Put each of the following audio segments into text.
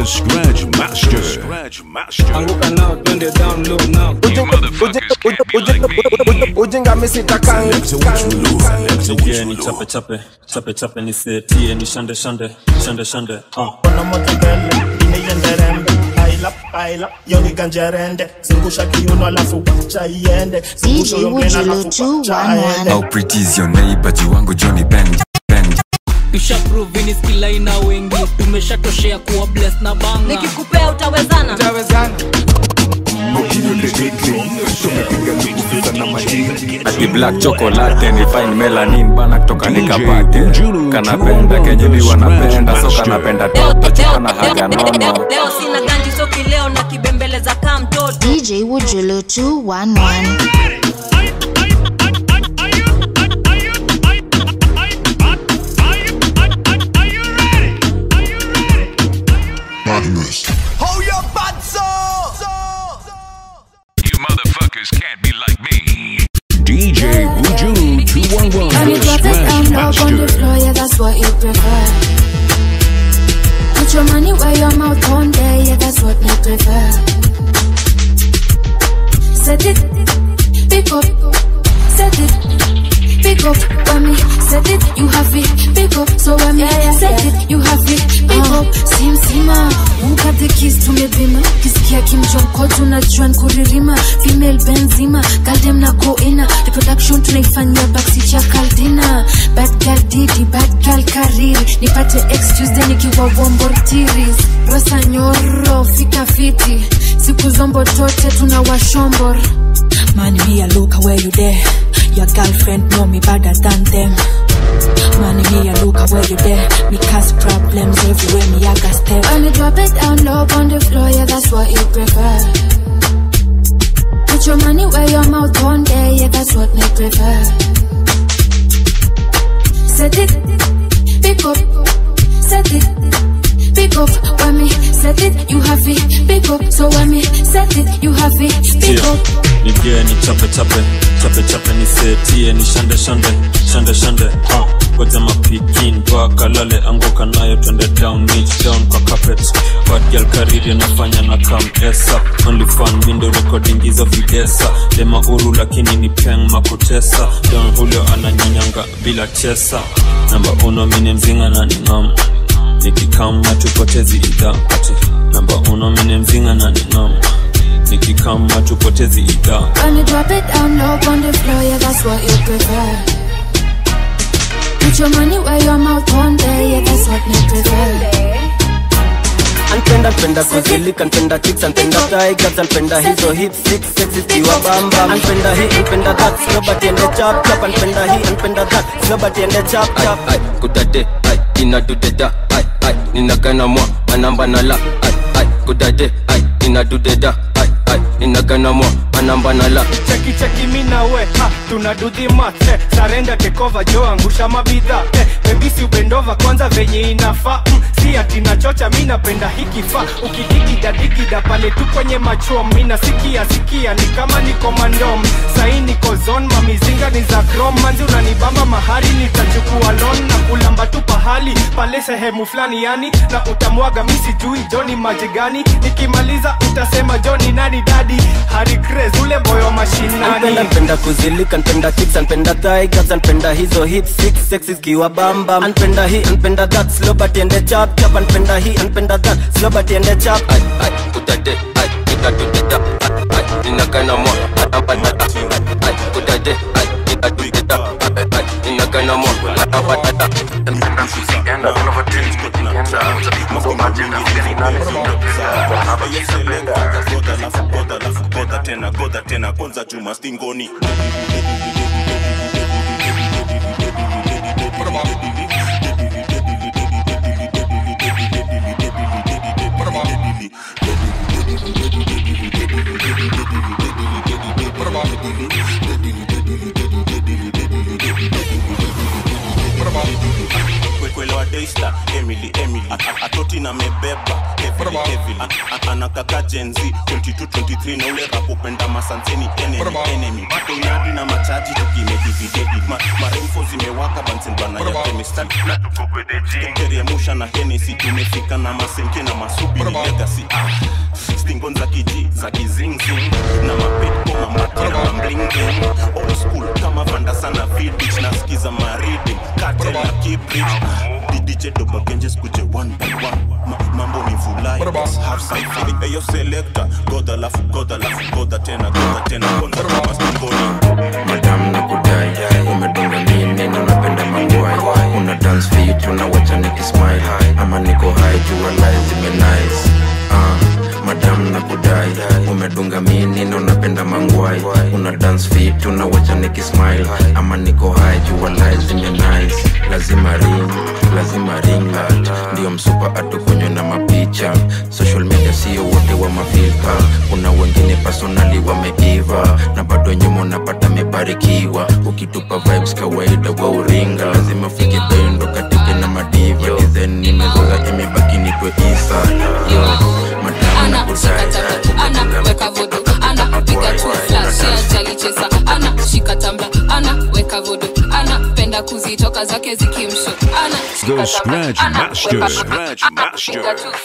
The Scratch Master. Scratch Master. Anguka now, twende down low now. ujinga misitakangi Yeah, ni chape chape chape chape nisetie ni shande shande shande shande uh. Kuna moto mbele ineienderembe paila paila yoni ganjerende zungusha kiuno alafu wacha iende zungusha DJ hiyo ngena Wujulu alafu wacha aende 211. How pretty is your neighbor jiwangu Johnny Bend Bend tushaprovini skilaina wengi tumeshatoshea kuwa bless na banga nikikupea utawezana Ati black chocolate ni fine melanin bana kutoka nikapate kanapenda kenye mi wanapenda so kanapenda toto chupa na haga nono leo sina ganji soki leo na kibembeleza kaa mtoto DJ Wujulu 211. Hold your butts You motherfuckers can't be like me. DJ Wujulu 211. Can you The drop it down Scratch low on the Master. floor? Yeah, that's what you prefer. Put your money where your mouth on there. Yeah, that's what you prefer. Set it, pick up, set it, pick up. When me set it, you have it, pick up. So when me set it, you have it, pick up. Sim sima, ukate kiss tumepima, kisikia kimjonko tunajua nkuririma, female benzima, galdem na koina, reproduction tunaifanyia backseat ya kaldina, bad girl didi, bad girl kariri, nipate ex Tuesday nikiwa wombortiris, rosa nyoro, fika fiti, siku zombo tote tuna washombor. Man, me a look where you there. Your girlfriend know me better than them. Man, me a look where you there. Me cause problems everywhere. Me a got step. When you drop it down low on the floor, yeah, that's what you prefer. Put your money where your mouth on there, yeah, that's what me prefer. Set it, pick up, set it, pick up. When me set it, you have it, pick up. So when me set it, you have it, pick Yeah. up. nigie ni chape chape chape chape nisetie ni shande shande shande shande uh. goja mapikin kalale anguka nayo twende down niche down kwa carpet bad girl kariri nafanya na kam esa only fun window recording hizo videsa dema uru lakini ni peng makutesa don hulio ananyanyanga bila chesa namba uno mine mzinga na ningam nikikam hatupotezi idha ati namba uno mine mzinga na ningam nikikam hatupotezi idha When you drop it down low on the floor, yeah, that's what you prefer. Put your money where your mouth on there, yeah, that's what me prefer. anpenda npenda kuzilika npenda chicks anpenda tigers anpenda hizo hip six sexy zikiwa bamba anpenda hii anpenda that slow but ende chap chap anpenda hii anpenda that slow but ende chap chap ai kudade ai inadudeda ai ai ninagana mwa anamba na la ai ai kudade ai inadudeda ai ai ninagana mwa anamba na la cheki cheki mi na we ha tunadudhi mate sarenda tekova jo angusha mabidha eh, bebisi ubendova kwanza venye inafaa mm, si ati nachocha mi napenda hiki fa ukidigida digida pale tu kwenye machom mi nasikia sikia ni kama niko mandom sai niko zon mamizinga ni za krom manzi unanibamba mahali nitachukua lon na kulamba tu pahali pale sehemu fulani yani na utamwaga mi sijui joni maji gani nikimaliza utasema joni nani dadi hari Craze, ule boyo mashinani anpenda npenda kuzilika npenda chicks anpenda tigers anpenda hizo hip six sexy zikiwa bamba anpenda hii anpenda that slow but ende chap chap anpenda hii anpenda that slow but ende chap ai ai kudade ai inadudeda ai ai ninagana mwa anamba na la ai ai kudade ai inadudeda ai ai ninagana mwa anamba na la goda tena goda tena kwanza juma stingoni kwelewa daista emily emily A- atoti na mebeba heavily, heavily. A- a- anakaka jenzi 2223 na ule rapopenda masanseni enemy enemy toinadi na machaji tukimedividedi Ma, maremfo zimewaka bansenbana ya kemistad teremusha na henesi tumefika na masenke na masubiri DJ Doba Genjes kuje one by one Ma, mambo ni vulai have sci-fi Eyo selector goda lafu goda lafu goda tena goda tena goda kama stongoni madam na kudai umedunga nini na unapenda mangwai una dance fit unawacha nikismile ama niko high jua life zime nice uh, madam na kudai umedunga mini na unapenda mangwai una dance fit unawacha nikismile ama niko high jua life zime nice lazima ring lazima ring light ndio msupa atukunywe na mapicha social media sio wote wa mafilka kuna wengine personali wameiva na bado nyuma unapata mebarikiwa ukitupa vibes kawaida wa uringa lazima fike pendo katike na madiva design nimezoza imebaki nitwe isa yo madamu na kudai ana weka vodo ana piga tu flash ya jali chesa ana shika tamba ana weka vodo ana penda kuzitoka zake zikimsho ana The Scratch Master. Scratch Master.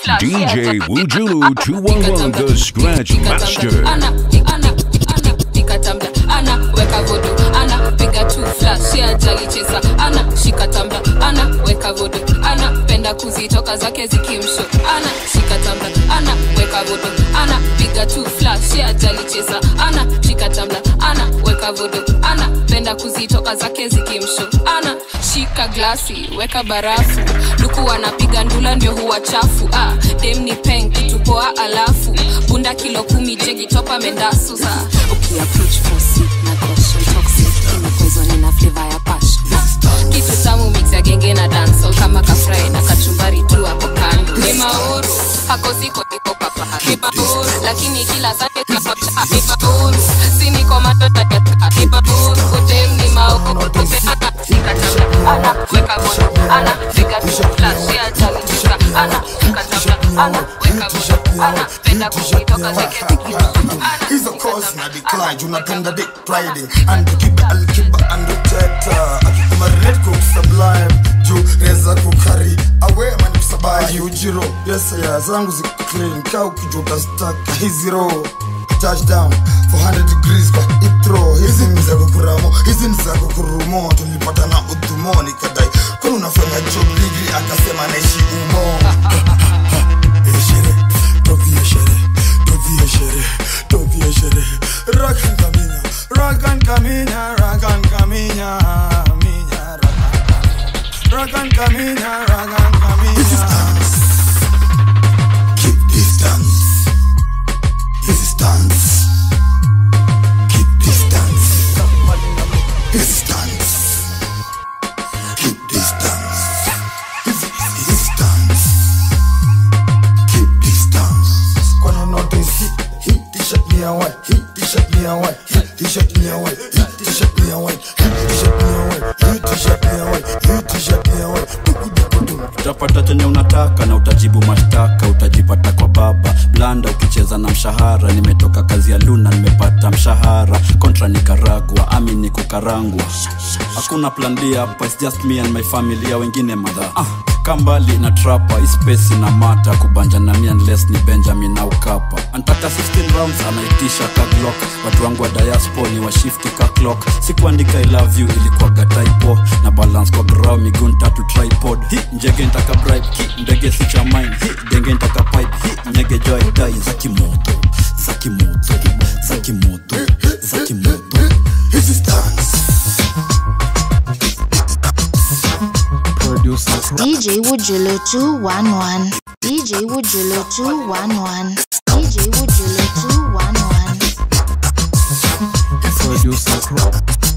DJ Wujulu 211 The Scratch Master. ana ana ana piga tamba ana weka vodo ana piga tu flash ya jali chesa ana shika tamba ana weka vodo ana penda kuzitoka zake zikimsho ana shika tamba ana weka vodo ana piga tu flash ya jali chesa ana shika tamba ana weka vodo ana penda kuzitoka zake zikimsho ana shika glasi weka barafu luku anapiga ndula ndio huwa chafu ah, dem ni peng kitu poa alafu bunda kilo kumi jegi topa mendasu sa ukiapproach for sip na caution toxic ina poison ina flavor ya passion kitu tamu mix ya genge na dancehall kama kafrai na kachumbari tu hapo kando ni mauru hako siko niko papa ni mauru lakini kila sande kapata ni mauru si niko matota ya ni mauru utem ni mauru utem ana nikatamba ana weka moto ana piga tu flash ya jali chika ana nikatamba ana weka moto ana penda kukitoka zeke hizo kozi na decline unapenda dick riding and kiba alkiba and uteta akikuma red cook sublime juu reza kukari awe mani kusabai ujiro yes ya zangu ziko clean kaa ukijua utastaka hizi roho touchdown 400 degrees kwa itro hizi ni za kukuramo hizi ni za kukurumo tulipatana udhumo nikadai kwani unafanya job ligi akasema naishi umo Eh, sherehe, tovie sherehe, tovie sherehe, tovie sherehe. Rakan kaminya, rakan kaminya, rakan kaminya, minya, rakan kaminya, rakan kaminya. Keep distance. This is dance. Keep distance. This is dance. Keep distance. This is distance. Keep distance. Kwani notice hii hii t-shirt ni ya white, hii t-shirt ni ya white, hii t-shirt ni ya white, hii t-shirt ni ya white, hii t-shirt ni ya white, hii t-shirt ni ya white, hii t-shirt ni ya white. utapata chenye unataka na utajibu mashtaka utajipata kwa baba blanda ukicheza na mshahara nimetoka kazi ya luna nimepata mshahara kontra nikaragwa ami ni kukarangwa hakuna plan B hapa it's just me and my family ya wengine madha ah, kambali na trapa ispesi na mata kubanja na mi unless ni benjamin au kapa antaka 16 rounds anaitisha ka glock watu wangu wa diaspo ni washifti ka clock sikuandika i love you ilikuwaga typo na balance kwa grau miguu tatu tripod hi njege ntaka bribe ki ndege si cha mine hi denge ntaka pipe hi nyege joy dai za kimoto za kimoto za kimoto za kimoto This is dance. DJ Wujulu 211. DJ Wujulu 211. DJ Wujulu 211. Producer Chrome.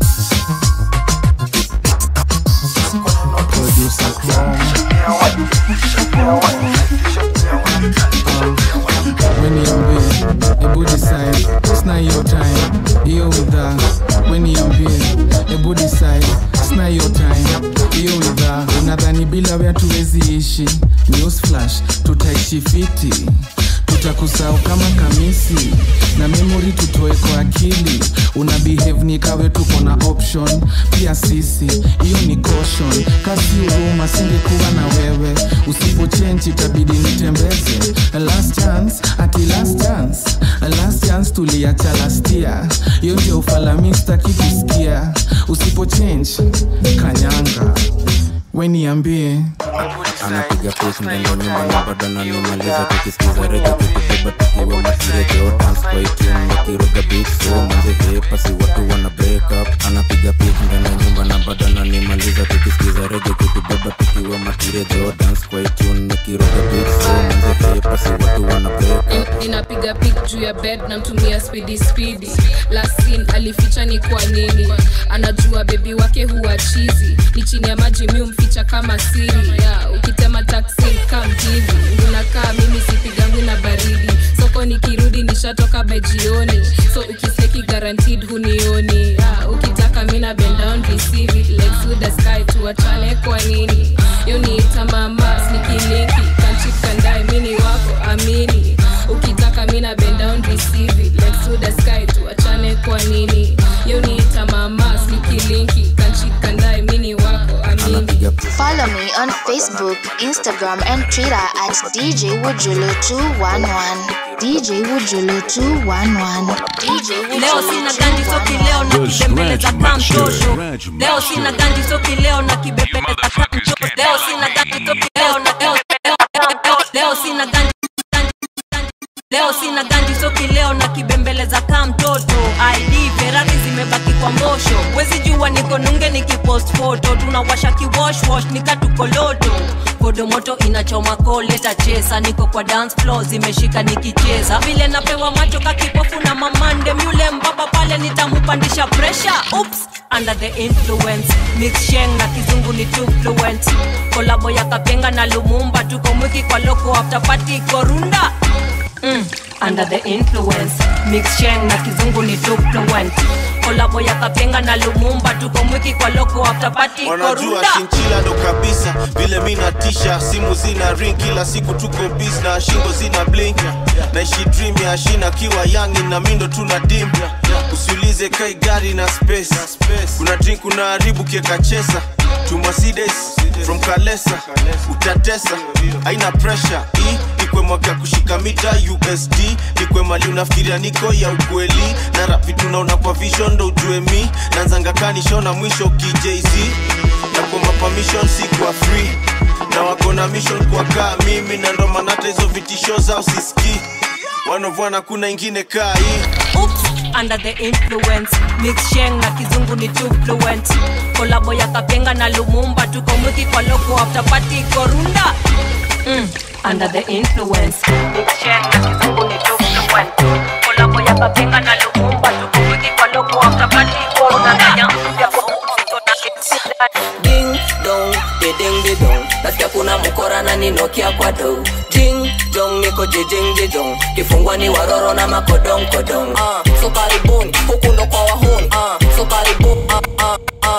Producer Weniambie, ebu decide, sina hiyo time, hiyo widha. Weniambie, ebu decide, sina hiyo time, hiyo widha. Unadhani bila we hatuwezi ishi? News flash, tutaishi fiti tutakusahau kama kamisi na memori tutoe kwa akili una behave ni kawe tuko na option pia sisi hiyo ni caution kasi huruma singekuwa na wewe usipochenji itabidi nitembeze last chance ati last chance last chance tuliacha lastia hiyo ndio ufalamista kikusikia usipochange kanyanga weniambie anapiga pes ndani ya nyumba na bado ananimaliza tukisikiza rege tukibeba tukiwa matirejo dance kwa itune nikiroga beat so manze hepa si watu wana break up anapiga pes ndani ya nyumba na bado ananimaliza tukisikiza rege tukibeba tukiwa matirejo dance kwa itune nikiroga beat so manze hepa si watu wana break up In- ninapiga pik juu ya bed namtumia spidi spidi lasin alificha ni kwa nini anajua bebi wake huwa chizi ni chini ya maji mi umficha kama siri yeah, ukitema taksi kam hivi unakaa mimi sipigangu na baridi soko nikirudi nishatoka by jioni so ukiseki guaranteed hunioni yeah, ukitaka mina bend down receive it like through the sky tuachane kwa nini yo niita mama snikilinki kanchikandae mini wako amini ukitaka mina bend down receive it like through the sky tuachane kwa nini yo niita mama snikilinki kanchikandae mini wako amini Follow me on Facebook, Instagram, and Twitter at DJ Wujulu211. DJ Wujulu211. DJ leo sina ganji soki leo na The kibembeleza Scratch Master. kamtosho Scratch leo sina ganji soki leo na kibembeleza kamtosho leo sina ganji soki leo na leo leo leo leo sina ganji leo sina ganji soki leo na kibembeleza kaa mtoto id ferari zimebaki kwa mbosho wezi jua niko nunge nikipost foto tunawasha kiwoshwosh nikatukoloto kodo moto inachoma koleta chesa niko kwa dance floor zimeshika nikicheza vile napewa macho kakipofu na mamande yule mbaba pale nitamupandisha pressure Oops, under the influence mix sheng na kizungu ni too fluent kolabo ya kapenga na lumumba tuko mwiki kwa loko after party korunda mm, under the influence mix sheng na kizungu ni too fluent kolabo ya kapenga na lumumba tuko mwiki kwa loko after party wanajua korunda shinchila ndo kabisa vile mi natisha simu zina ring kila siku tuko bis na shingo zina blink naishi dream ya shina kiwa yangi na mindo tuna dim usiulize kai gari na space kuna drink kuna haribu kieka chesa tumasides from kalesa utatesa aina pressure hii ikwe mwaka kushika mita usd ikwe mali unafikiria niko ya ukweli na rapi tunaona kwa vision ndo ujue mi nanzanga kanishona mwisho kijz na kwa mapamishon si kwa free na wako na mission kwa kaa mimi na ndo maana hata hizo vitisho zao sisikii wanovwana kuna ingine kaa hii Oops, under the influence mix sheng na kizungu ni too fluent kolabo ya kapenga na lumumba tuko mwiki kwa loko after party korunda mm, under the influence mix sheng na kizungu ni too fluent kolabo ya kapenga na lumumba tuko mwiki kwa loko after party korunda ding dong ding di dong nasikia kuna mkora na ninokia kwa do ding dong niko jijing jijong kifungwa ni waroro na makodong kodong uh, so karibuni huku ndo kwa wahuni uh, so karibuni uh, uh, uh,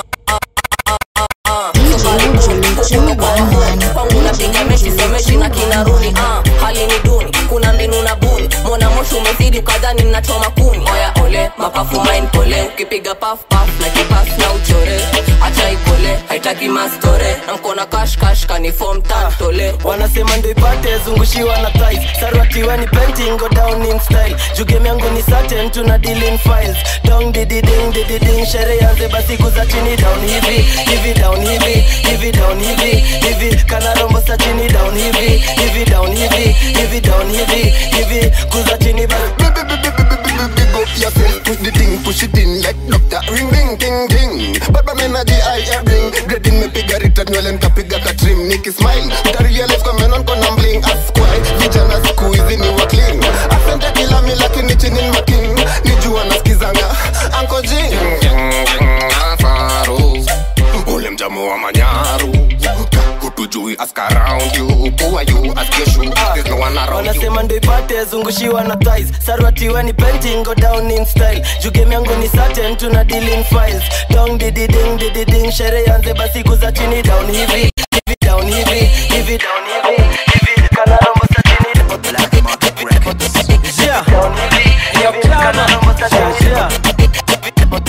kwangu napiga mechi semeshi na kinaruni uh, hali ni duni kuna mbinu na buni mona moshi umezidi ukadhani mnachoma kuni oya ole mapafu main pole ukipiga paf paf na kipas na uchore acha ipole haitaki mastore na mkona kash kash kanifom tantole wanasema ndo ipate zungushiwa na thais sarwatiwa ni painting go down in style jugem yangu ni certain tuna deal in files dong dididing dididing shere yanze basi kuza chini down hivi hivi down hivi hivi down hivi hivi kana rombo sa chini down hivi hivi down hivi hivi down hivi hivi kuza chini basi Big up yourself, push the thing, push it in like doctor. Ring, ring, ting, ting. Baba mena di I air bring. Grading me piga rita nywele nkapiga ka trim. Niki smile, utarealize kwa menon kona bling. Ask why, vijana siku hizi ni wa clean. Asante kila mi lakini chini ni making. Nijua nasikizanga, Uncle Jing. Nasaru, ule mjamu wa manyaru. Hutujui ask around you. Who are you? Ask your shoe. There's no one around you. wanasema ndo ipate zungushiwa na thais sarwatiwa ni painting go down in style jugem yangu ni certain tuna deal in files dong dididing dididing shere yanze basi kuza chini down hivi hivi down hivi hivi down hivi hivi kana rombo sa chini Yeah. Down hivi, hivi, kana rombo sa chini.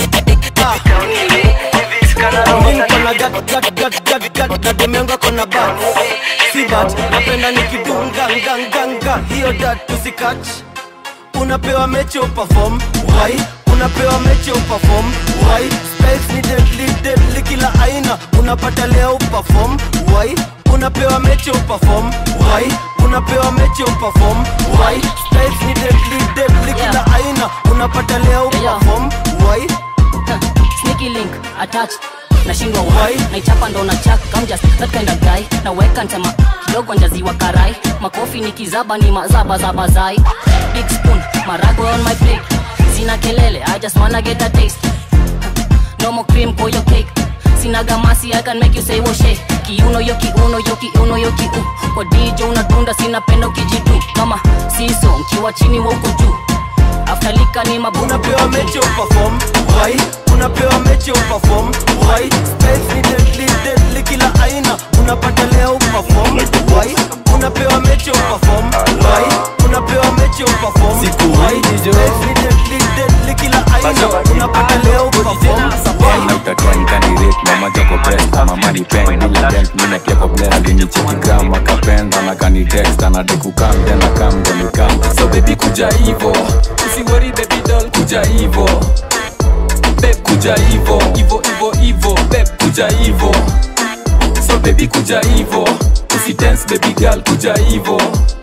nademenga kona bat si bat napenda nikidunganganganga hiyo dat tusikach unapewa mechi uperform why unapewa mechi uperform why styles ni deadly deadly kila aina unapata leo uperform why unapewa mechi uperform why unapewa mechi uperform why styles ni deadly deadly kila aina unapata leo uperform why sneaky link attached nashindwa why naichapa ndo na chak I'm just that kind of guy naweka ntema kidogo njaziwa karai makofi ni kizaba ni mazaba za bazai big spoon marago on my plate sina kelele I just wanna get a taste no more cream for your cake sina gamasi I can make you say woshe kiuno yo kiuno yo kiuno yo kiu kwa DJ unadunda sina penda ukijitu kama siso mkiwa chini wa uko juu aftalika ni mabuna unapewa mechi uperform why unapewa mechi uperform why styles ni deadly deadly kila aina unapata leo uperform why unapewa mechi uperform why unapewa mechi uperform why styles ni deadly deadly kila aina unapata leo uperform why utatenkanirate mama joko best mama ni pen bila dent mina kepo bless alinicheki gram akapenda na kanitext anadekukam tena kam denikam so baby kuja hivo usiwori baby doll kuja hivo beb kuja hivo hivo hivo hivo beb kuja hivo so baby kuja hivo usidance baby girl kuja hivo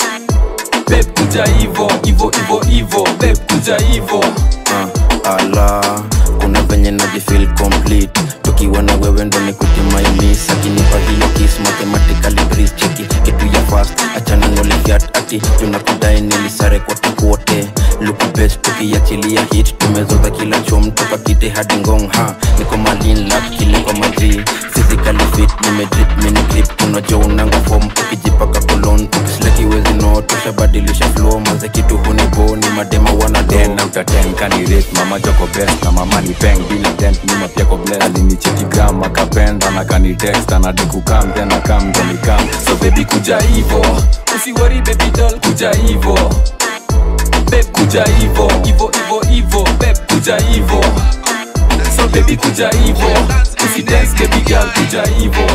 beb kuja hivo hivo hivo hivo beb kuja hivo uh, ala kuna venye najifil complete tukiwa na wewe ndo nikutimaimis akinipa hiyo kis mathematically breeze cheki kitu ya fast achana nolifiat ati tunakudai nilisare kote kote luku best tukiachilia hit tumezoza kila chom toka kite hadi ngong ha niko malin lap kiliko maji physically fit nimedrip mini grip unajua unanga form ukijipaka kolon ukislakiwezi no tushabadilisha flow maze kitu hunibo ni madema wana ten out of ten kanirate mama joko best na mama ni peng bila dent mima pia ko bless alinicheki gram akapenda na kanitext anadekukam tena kam denikam so baby kuja hivo usiwori baby doll kuja hivo beb kuja hivo hivo hivo hivo beb kuja hivo so baby kuja hivo usidance baby girl kuja hivo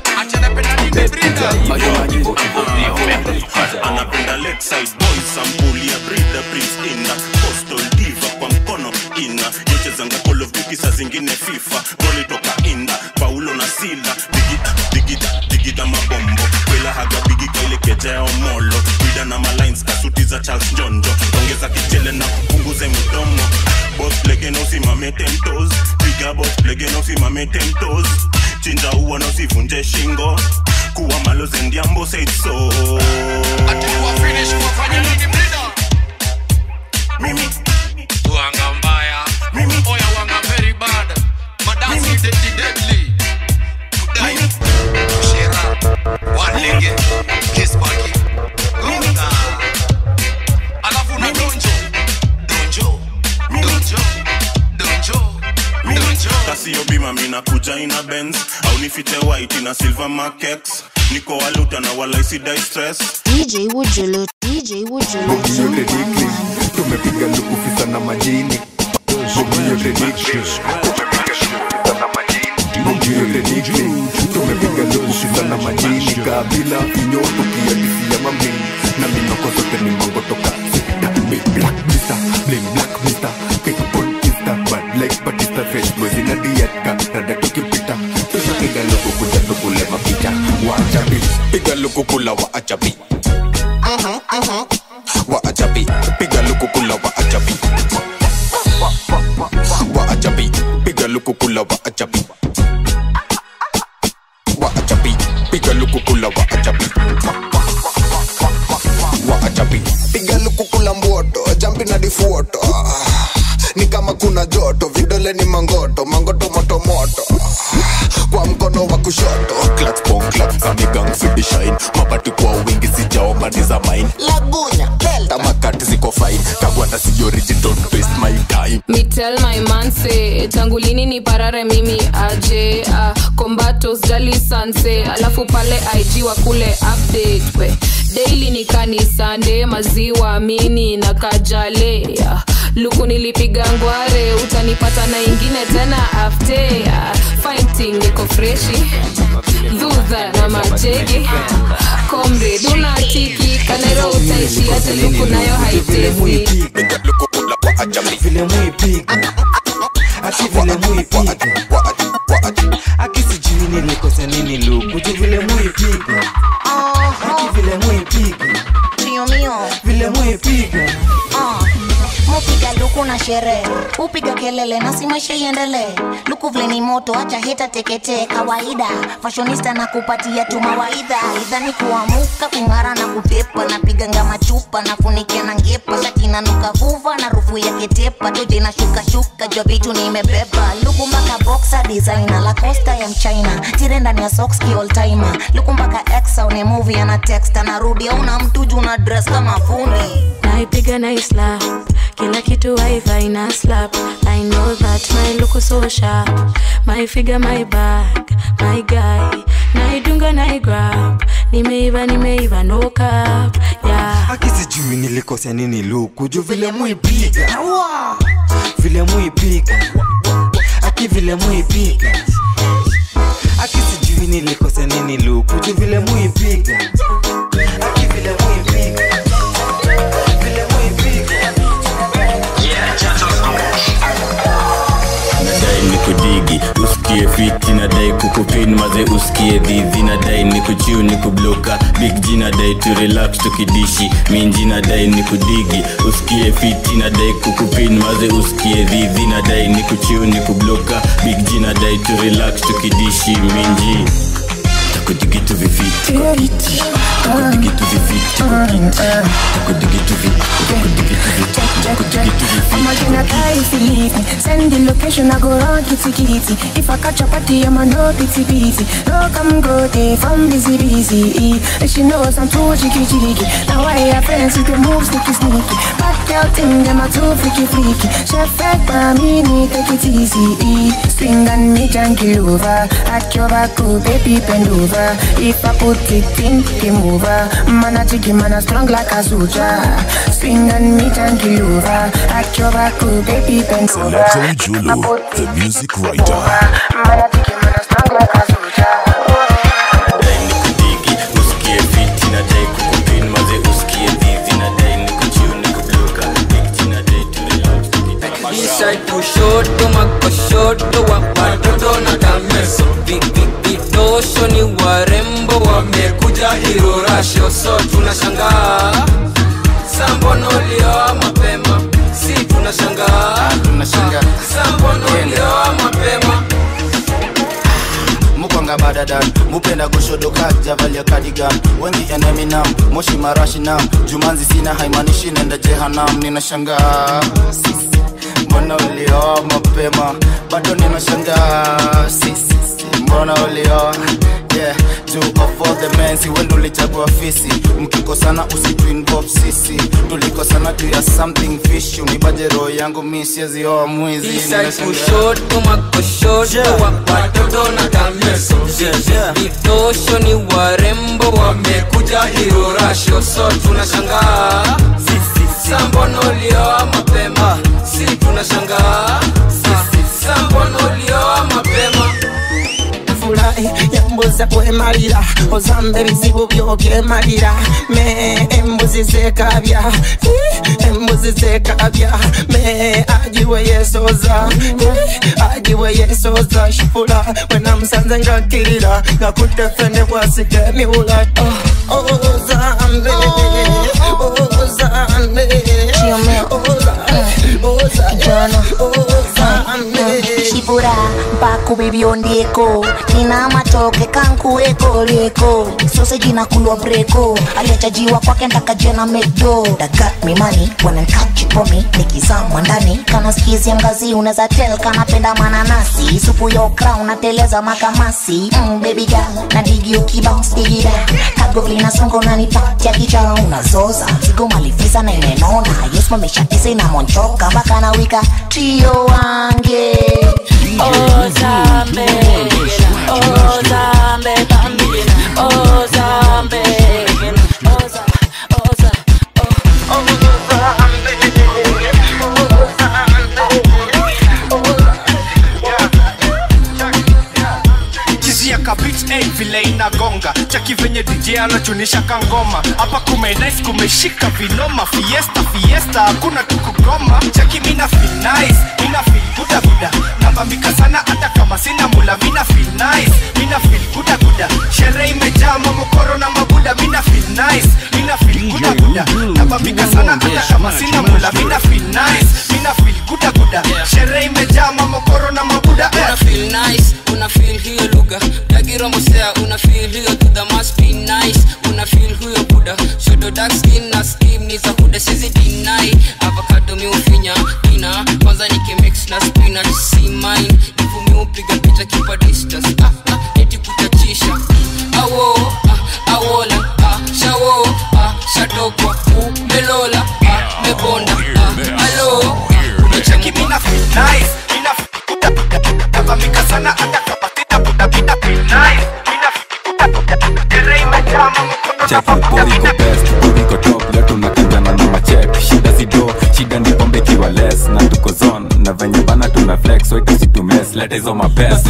beb kuja hivo hivo hivo hivo anapenda lakeside boys sampuli ya brida prince ina postal diva kwa mkono ina yochezanga call of duty saa zingine fifa goli toka inda paulo na sila digida digida digida mabombo kwela haga bigi kaile kejeo molo bida na malines kasuti za charles njonjo ongeza kichele na punguze mdomo bos legeno usimame tentos piga bos legeno usimame tentos chinja uwa na usivunje shingo kuwa maloze ndiambo said so mimi wanga mbaya oya wanga very bad madansi deadly deadly kudai shera walenge kispaki gonga alafu na donjo donjo donjo donjo donjo kasio bima mina kuja ina benz au nifite white na silver makex niko waluta na walaisidai stress DJ Wujulu, DJ Wujulu. Bogi yote dikli tumepiga lukufisa na majini Bogi yote dikli Bogi yote dikli tumepiga lukufisa na majini kabila inyo tukiadisia mamini na minoko zote ni mango toka sita Big black mister, bling black mister Kick on insta, bad like Batista Fresh boys in a dieta, rada tukipita Tunapiga luku kuja tukule mapicha Wachabi, piga luku kula wa achabi wa ajabi piga luku kula wa ajabi wa ajabi piga luku kula wa ajabi wa ajabi piga luku kula wa ajabi wa ajabi piga lukukula mboto jampi na difuoto ni kama kuna joto vidole ni mangoto mangoto moto moto kwa mkono wa kushoto Clutch bong clutch zani gang fidi shine mabati kwa wingi sijao mani za mine lagunya tamakati ziko fine kagwanda si origin don't waste my time Me tell my man say tangu lini ni parare mimi aje uh, kombato jali sanse alafu pale IG wa kule update we daily ni kanisande maziwa mini na kajale uh, luku nilipiga ngware utanipata na ingine tena after uh, fighting iko freshi dhudha na majegi komre dunatiki kanero utaishi hata luku nayo haitezi piga luku kula wa ajabi vile mwipiga ati vile muipiga aki sijui nilikosa nini luku tu vile muipiga aki vile muipiga Tio mio vile muipiga Ah, mupiga luku na sherehe upiga kelele na si maisha iendelee luku vile ni moto acha heta teketee kawaida fashionista na kupatia tu mawaidha idhani kuamuka kung'ara na kutepa napiga ngama chupa nafunikia na ngepa shati nanuka vuva na rufu ya ketepa toje na shuka shuka jwa vitu nimebeba luku mpaka boxer designer la costa ya mchina tire ndani ya socks ki all timer luku mpaka exa une movie ana text anarudi auna mtu juu na dress kama fundi naipiga na slap kila kitu wifi na slap i know that my look so sharp my figure my back my guy naidunga na grab nimeiva nimeiva no cap yeah aki sijui nilikosea nini luku juu vile muipiga vile muipiga aki vile muipiga aki sijui nilikosea nini luku juu vile muipiga aki vile muipiga vile muipiga nadai ni kudigi usikie fiti nadai kukupin maze usikie dhidhi nadai ni kuchiu ni kubloka big g nadai tu relax tukidishi minji nadai ni kudigi usikie fiti nadai kukupin maze usikie dhidhi nadai ni kuchiu ni kubloka big g nadai tu relax tukidishi minji takudigitu vifiti takudigitu vifiti takudigitu vifiti takudigitu vifiti I'ma gonna die if you leave me. Send the location, I go run kitty kitty. If I catch a party, I'ma no pity pity. No come go day from busy busy. And she knows I'm too jiggy jiggy. Now I have friends with the moves sneaky sneaky. Back out thing, them are too freaky freaky. Chef back by me, need take it easy. Swing and me jungle over. At your back, oh, baby bend over. If I put it in, game over. Man a jiggy, man a strong like a soldier. Swing and me jungle over. At your back, oh, baby bend over. Selector Julu, the music writer. Man a jiggy, man a strong like a soldier. usikie fiti nadai kukupin maze usikie dhivi nadai ni kuchiu ni kubloka big g nadai tu relax Inside kushoto makoshoto wa watoto na kameso Vi- vi- vitosho ni warembo wamekuja hirorasho so tunashangaa sambono ulioa mapema si tunashangaa sambono ulioa mapema mukwanga badadan mupenda goshodoka javalia kadigan wengi eneminam moshi marashinam jumanzi sina haimanishi nenda jehanam ninashangaa sisi mbona ulioa mapema bado ninashangaa sisi mbona ulioa yeah two of all the men si wendo ulichagua fisi mkikosana usitu involve sisi tulikosana juu ya something fish unipaje roho yangu mi siezioa mwizi Inside ninashangaa. kushoto makoshoto wa watoto na kameso vitosho ni warembo wamekuja hirorasho so tunashangaa sambono ulioa mapema si tunashangaa sambono ulioa mapema furahi yambuza kwemalira ozamba ebizibu byo byemalira me embuzi zekabya Eh, embuzi zekabya me agiwe yesoza Eh, agiwe yesoza shifula wenamusanze ngakirira ngakutefene bwasika emiwula Oh, oh, zambe oh, zambe shivura mpakubibyondieko nina matoke kankuwekoleko soseji na kulwa breko aliachajiwa kwake ntakajena mekdo dagat mimani wanankachipomi nikizamwa ndani kana skizi ya mgazi unaweza tel kanapenda mananasi supu ya okra unateleza makamasi mm, baby girl na digi ukibounce digida kagoli na songo unanipatia kicha unazoza zigo malivisa na imenona yesmameshatisa inamonchoka mpaka na wika trio wange Oh Zambe, oh Zambe, bambina, oh Zambe, oh Za, oh Za, oh, oh kizia kabit hey, vile inagonga chaki venye dj dj anachunisha kangoma hapa kumenais kumeshika vinoma fiesta fiesta hakuna tukugoma cheki mina feel nice mina feel guda guda nabambika sana hata kama sina mula mina feel nice mina feel guda guda sherehe imejaa mamokoro na mabuda mina feel nice mina feel guda guda nabambika sana hata kama sina mula mina feel nice mina feel guda guda sherehe imejaa mamokoro na mabuda eh. una feel nice una feel hiyo lugha dagiromosea una feel hiyo tuda must be nice una feel huyo buda shodo dark skin na skim ni za kuda sizi deny avocado miufinya ina kwanza nikimix na spinach si mine ivu miupiga picha kipa distance ah, ah, eti kutachisha awo ah, awola ah, shawo ah, shatokwa umelola ah, mebonda ah, alo cheki mina feel nice mina feel guda guda nabambika sana hata kama sina buda mina feel nice mina feel guda guda sherehe imejaa mamokoro check body go best body go top leo tunakinjana na machek shida zido shida ni pombe kiwa less na tuko zone na venye bana tuna flex so itusi tu mess leta hizo mapest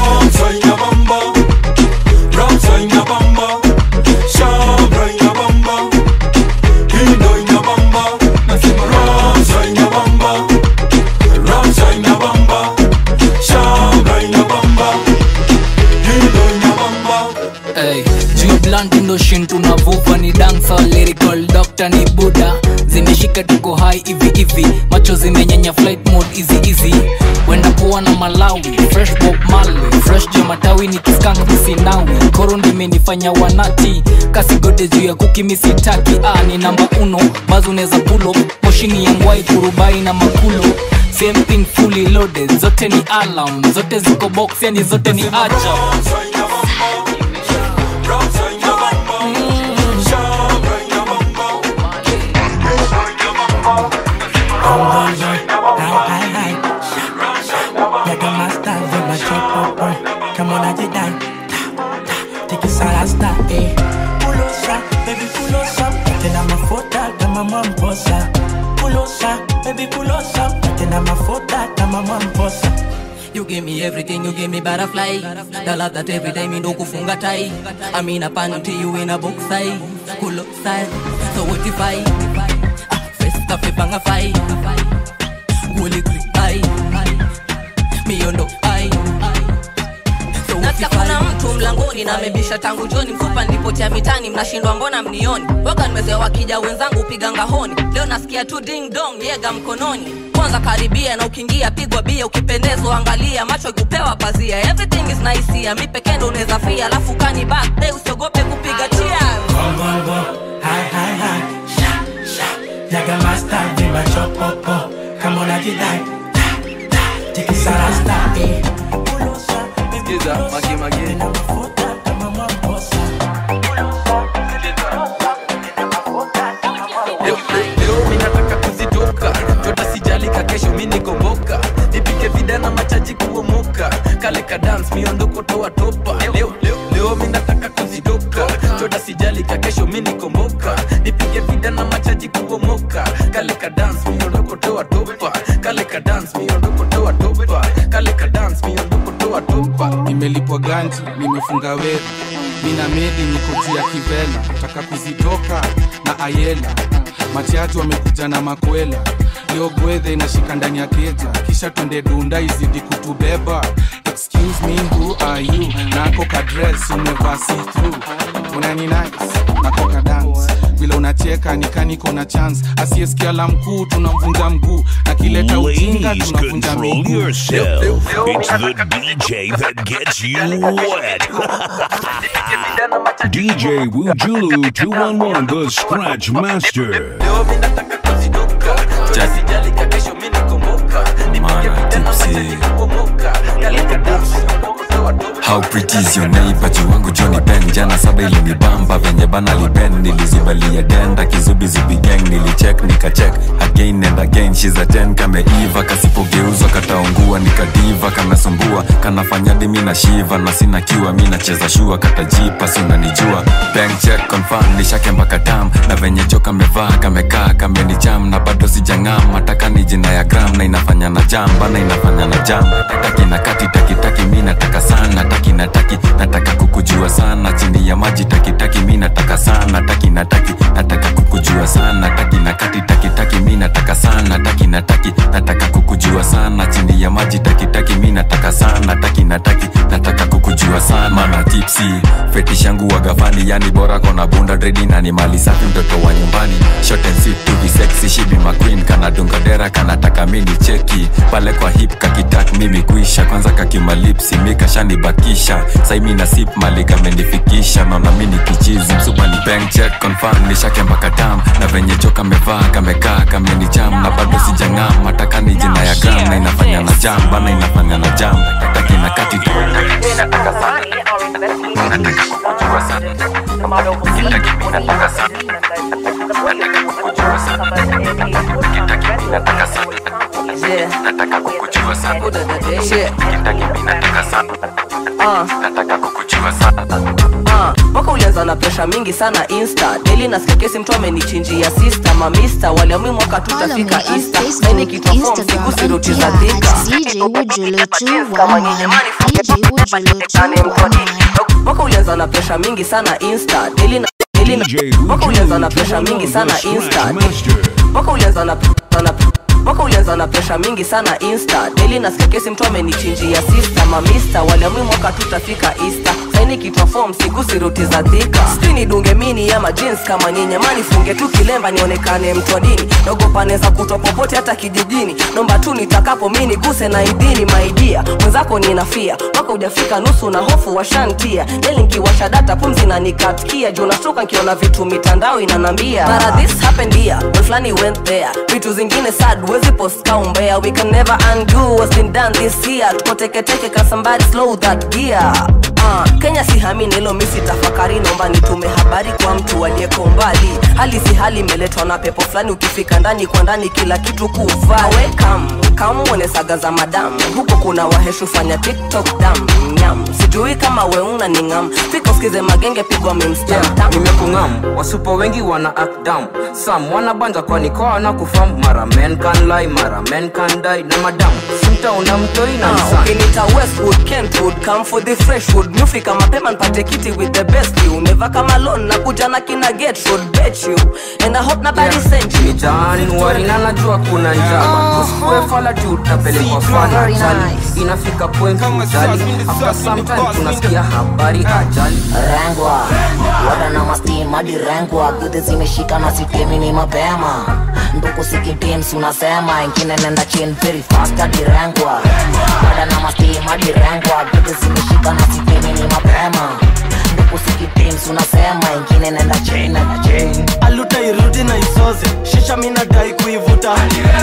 Hey, juu blunt ndo shin tunavuva ni dansa lyrical doctor ni buda zimeshika tuko hai hivi hivi macho zimenyenya flight mode easy easy wenda poa na malawi fresh bob marley fresh juu matawi ni kiskank misinawi koro ndimenifanya wanati kasigode juu ya kuki misitaki ah, ni namba uno bazo unaweza pulo moshini ya ngwai kurubai na makulo same thing fully loaded zote ni alarm zote ziko box yani zote ni ajab Like a master, with my chop up, boy. Come on, I did die. Take it salasta, eh. Pulosa, baby, pulosa. Tena mafuta kama mwamposa. Pulosa, baby, pulosa. Tena mafuta kama mwamposa. You give me everything, you give me butterfly. The love that every day me no kufunga tai. I mean a panty, you in a box size. Cool up style, so what if I? Ah, First cafe banga fight. Holy quick eye. Me on no eye. So what nasikia if kuna I? mtu mlangoni na amebisha tangu joni mfupa nilipotea mitani mnashindwa mbona mnioni waga nimezoea wakija wenzangu piga ngahoni leo nasikia tu ding dong yega mkononi kwanza karibia na ukiingia pigwa bia ukipendezwa angalia macho ikupewa pazia everything is nice here mi pekee ndo unaweza fia alafu kani back hey, usiogope kupiga cheers Bum, bum, bum. Hi, hi, hi. Sha, sha. Like a master, with my chop up, oh. Come on, I did die. Take it salasta, eh. Skiza, magi magi leo, leo mi nataka kuzitoka jota sijalika kesho mi nikomboka nipike vidana machaji kuomoka kale ka dance miondoko toa topa leo, leo, leo mi nataka kuzitoka jota sijalika kesho mi nikomboka nipike vidana machaji kuomoka kale ka dance miondoko toa topa kale ka dance miondoko toa topa kale ka dance miondoko toa topa nimelipwa ganji nimefunga wewe mina medi niko juu ya kivela taka kuzitoka na ayela matiatu wamekuja na makwela leo gwedhe inashika ndani ya keja kisha twende dunda izidi kutubeba excuse me who are you nako kadres umevaa see through unani nice nako kadance vile unacheka nikaniko na chance asiyesikia la mkuu tunamvunja mguu akileta ujinga Ladies, tunavunja control miguu yourself. It's the DJ that gets you wet. DJ Wujulu 211, the Scratch Master. sijalika kesho mi nikomboka nipike vidana machaji kuomoka kale ka dance miondoko toa topa How pretty is your neighbor juu wangu Johnny Ben jana saba ilinibamba venye bana liben nilizibalia denda kizubi zubi gang nilicheck nikacheck again and again she's a 10 kameiva kasipogeuzwa kataungua nikadiva kanasumbua kanafanya dimi na shiva na sina kiwa mi nacheza shua katajipa si unanijua bank check confirm nishake mpaka tam na venye jo kamevaa kamekaa kamenicham na bado sijang'am mataka ni jina ya gram na inafanya na jam bana inafanya na jam taki na kati taki taki mi nataka sana taki nataki nataka kukujua sana chini ya maji taki taki mi nataka sana taki nataki nataka kukujua sana taki na kati taki taki mi nataka sana taki nataki nataka kukujua sana chini ya maji taki taki mi nataka sana taki nataki nataka kukujua sana mana tipsi fetish yangu wagafani yani bora kona bunda dredi na ni mali safi mtoto wa nyumbani short and sweet to be sexy she be my queen kana dunga dera kanataka mini cheki pale kwa hip kakitak mimi kuisha kwanza kakimalipsi mi kashanibakisha saimi na sip mali kamenifikisha mama mini kichizi msupa ni bank check confirm nishake mpaka tam na venye jo kamevaa kamekaa kamenicham na bado sijang'am mataka ni jina ya gram na inafanya na jam bana inafanya na jam taki na kati tu nataka sana nataka kukujua sana kitaki mi nataka sana nataka kukujua sana kitaki mi nataka sana nataka kukujua sana kitaki mi nataka sana nataka kukujua sana Ah, mwaka ulianza na presha mingi sana insta daily nasikia kesi mtu amenichinjia sista mamista waliamui mwaka tutafika ista saini kitwa fom siku siruti za dhika DJ Wujulu 211. DJ Wujulu 211. mwaka ulianza na presha mingi sana insta daily na daily na mwaka ulianza na presha mingi sana insta mwaka ulianza na na mwaka ulianza na presha mingi sana insta daily nasikia kesi mtu amenichinjia sista mamista waliamui mwaka tutafika ista saini kitwa fom sigusi ruti za dhika skrini dunge mini ama jeans kama nyenyemani funge tu kilemba nionekane mtu wa dini naogopaneza kutwa popote hata kijijini nomba tu nitakapo mini guse na idini maidia mwenzako ninafia mwaka ujafika nusu na hofu washantia nelinkiwasha data pumzi na nikatkia juu nashtuka nkiona vitu mitandao inanambia mara this happened here when flani went there vitu zingine sad wezi post kaumbea we can never undo what's been done this year tuko teketeke ka somebody slow that gear Uh, kenya sihamini hilo misi tafakari nomba nitume habari kwa mtu aliyeko mbali hali si hali imeletwa na pepo fulani ukifika ndani kwa ndani kila kitu kuvaa wekam kamwone saga za madamu huko kuna waheshu fanya tiktok dam nyam sijui kama weuna ni ngam fika usikize magenge pigwa mimstamtam nimekungam wasupo wengi wana act down sam wanabanja kwani kwa wana kufam mara men can lie mara men can die na madam simtaona mtoi na Ah, nisan ukinita westwood kentwood come for the freshwood mufika mapema npate kiti with the best you never kama lon na kuja na kina getwood bet you and i hope nobody sent you ni januari na najua kuna njama usikue fala juu utapelekwa fana ajali inafika point ujali after some time tunasikia habari ajali rengwa wada na mastim hadi rengwa gudhi zimeshika na sitemi ni mapema nduku sikitims unasema ingine nenda chin very fast hadi rengwa wada na mastim hadi rengwa gudhi zimeshika na sitemi ni mapema nduku sikitims unasema ingine nenda chin nenda chin aluta irudi na isoze shisha minadai kuivuta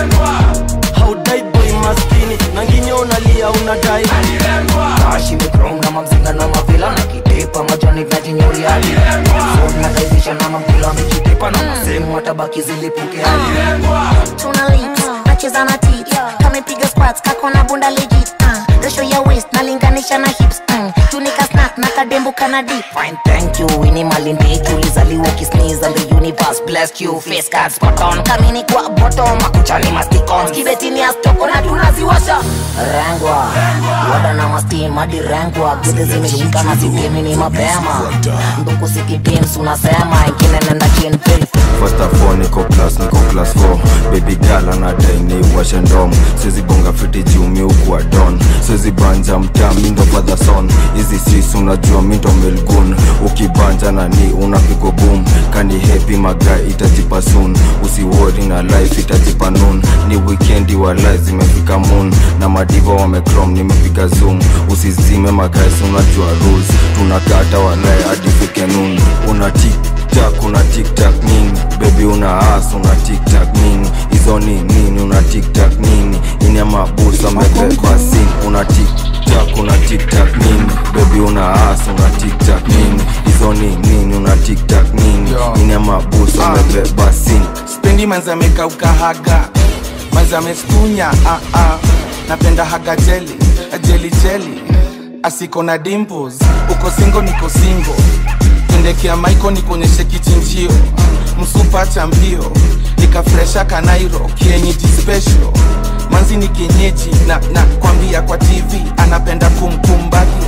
haudai boy maskini na nginyo unalia unadai kashi mikrom na mamzinga na mavila na kitepa majani vyajinyuriadi na kaizisha na mamkula mikitepa na masemu watabaki zilipuke tuna lips nacheza na tits kamepiga squats kako na bunda legit uh, resho ya waist nalinganisha na hips mm. tunika snack na kadembo kana dip Fine, thank you ini malindiki ulizaliwa kisneeze and the universe blessed you face cards spot on kamini kwa bottom makuchani masticon kibetini ya stoko na tunaziwasha rengwa wada na mastim hadi rengwa gudhi zimeshika na sitemi ni mapema nduku sikitims unasema ingine nenda chin very First of all, niko class, niko class 4 Baby girl anadai ni washe ndom Siwezi bonga fiti juu mi ukuwa don Siwezi banja mtaa mi ndo father son Hizi sis unajua mi ndo melgun Ukibanja na ni unapigwa boom Kani happy magai itajipa soon Usiwori na life itajipa noon Ni weekendi wa life zimefika moon Na madiva wamecrom nimepiga zoom Usizime magai unajua rules Tunakata walai hadi fike noon Una tik tiktak una tiktak nini bebi una as una tiktak nini hizo ni nini una tiktak nini ini amabusa mebeba sin una tiktak una tiktak nini bebi una as una tiktak nini hizo ni nini una tiktak nini ini amabusa mebeba sin spendi manzi amekauka haga manzi amestunya ah, ah. napenda haga jeli jeli jeli asiko na dimples uko singo niko singo pendekea maiko nikuonyeshe kichinjio msupa cha mbio nikafresha kanairo kienyeji special manzi ni kienyeji na, na kwambia kwa tv anapenda kumkumbagia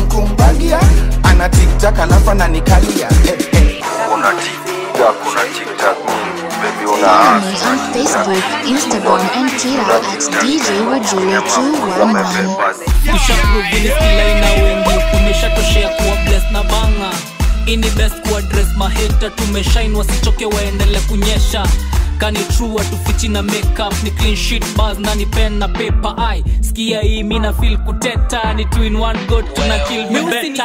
kumbagia ana tiktak alafu ananikalia eh, eh. Una tiktak, una tiktak Baby una Follow me on Facebook, Instagram, and Twitter at DJ Wajulu211. tushaprovinskilaina wengi tumeshatoshea kuwa bles na banga ini best kuadres maheta tumeshain wasichoke waendele kunyesha kani true watufichi na makeup ni clean sheet bars na ni pen na paper ai skia hii mina feel kuteta ni two in one go tuna kill me better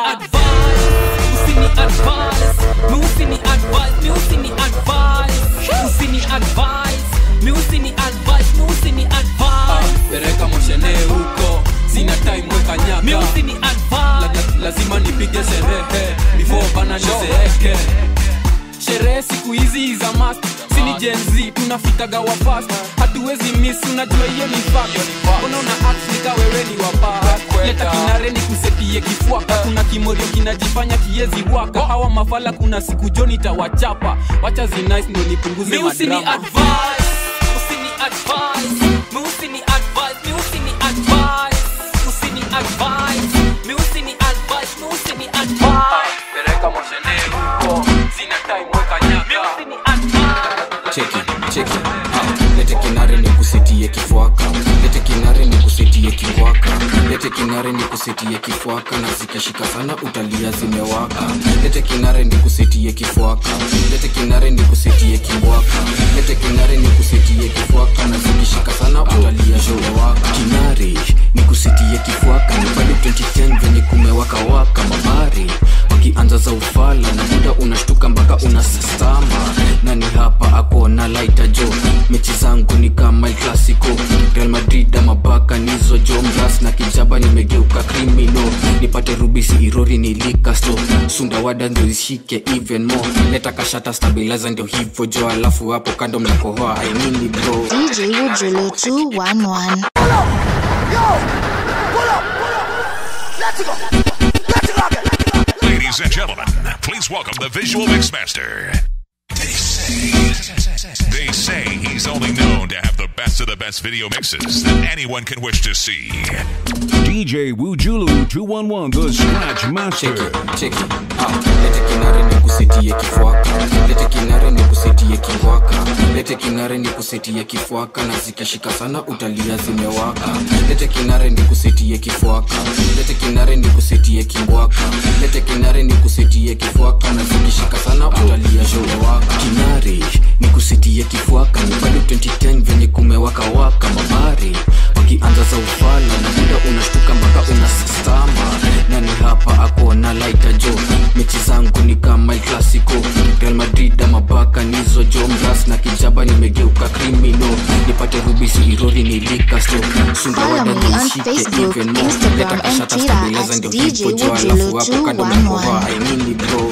usini advise mi usini advise mi usini advise usini advise mi usini advise mi usini advise pereka moshene huko sina time weka nyaka mi usini advise la, lazima nipige sherehe before bana nizeeke sherehe siku hizi za mast sini jenz tunafikaga wa fast hatuwezi miss unajua hiyo ni fact mbona una act nika wewe ni wapa leta kinare ni kusetie kifuaka kuna kimorio kinajifanya kiezi waka hawa mafala kuna siku joni tawachapa wacha zinice ndo nipunguze mi usini madrama advise usini advise mi usini advise mi usini advise usini advise mi usini advise mi usini advise pereka moshene huko sina time weka nyaka usini advise cheki cheki ah, lete kinare ni kusetie kifwaka lete kinare ni kusetie kiwaka lete kinare ni kusetie kifwaka na zikishika sana utalia zimewaka lete kinare ni kusetie kifwaka lete kinare ni kusetie kiwaka lete kinare ni kusetie kifwaka na zikishika sana utalia zimewaka kinare ni kusetie kifwaka ni bado 2010 venye kumewaka waka mabari wakianza za ufala na muda unashtuka mpaka unasastama nani hapa akona laita jo mechi zangu ni kama El clasico real madrid ama baka nizo jo mras na kijaba nimegeuka krimino nipate rubisi irori nilikasto sundawada ndio ishike even more leta kashata stabilizer ndio hivyo jo alafu hapo kando mnakohoa ainini bro DJ Wajulu211. Ladies and gentlemen, please welcome the visual mixmaster. They say, they say he's only known to have the best of the best video mixes that anyone can wish to see. DJ Wujulu 211, the Scratch Master. cheki ah, lete kinare ni kusetie kifwaka lete kinare ni kusetie kiwaka lete kinare ni kusetie kifwaka na zikishika sana utalia zimewaka lete kinare ni kusetie kifwaka lete kinare ni kusetie kiwaka lete kinare ni kusetie kifwaka na zikishika sana utalia zimewaka kinare ni kusetie kifwaka ni bado 2010 venye kumewaka waka mabari wakianza za ufala na muda unashtuka mpaka unasastama nani hapa akona laita jo mechi zangu ni kama El clasico real madrid ama baka nizo jo mras na kijaba nimegeuka krimino nipate rubisi irori nilikasto sundawada Follow me on nishike Facebook, even more Instagram, leta and kashata Twitter stabilizer at ndio DJ hivo jo alafu hapo kando Wujulu211. mnakohoa ainini bro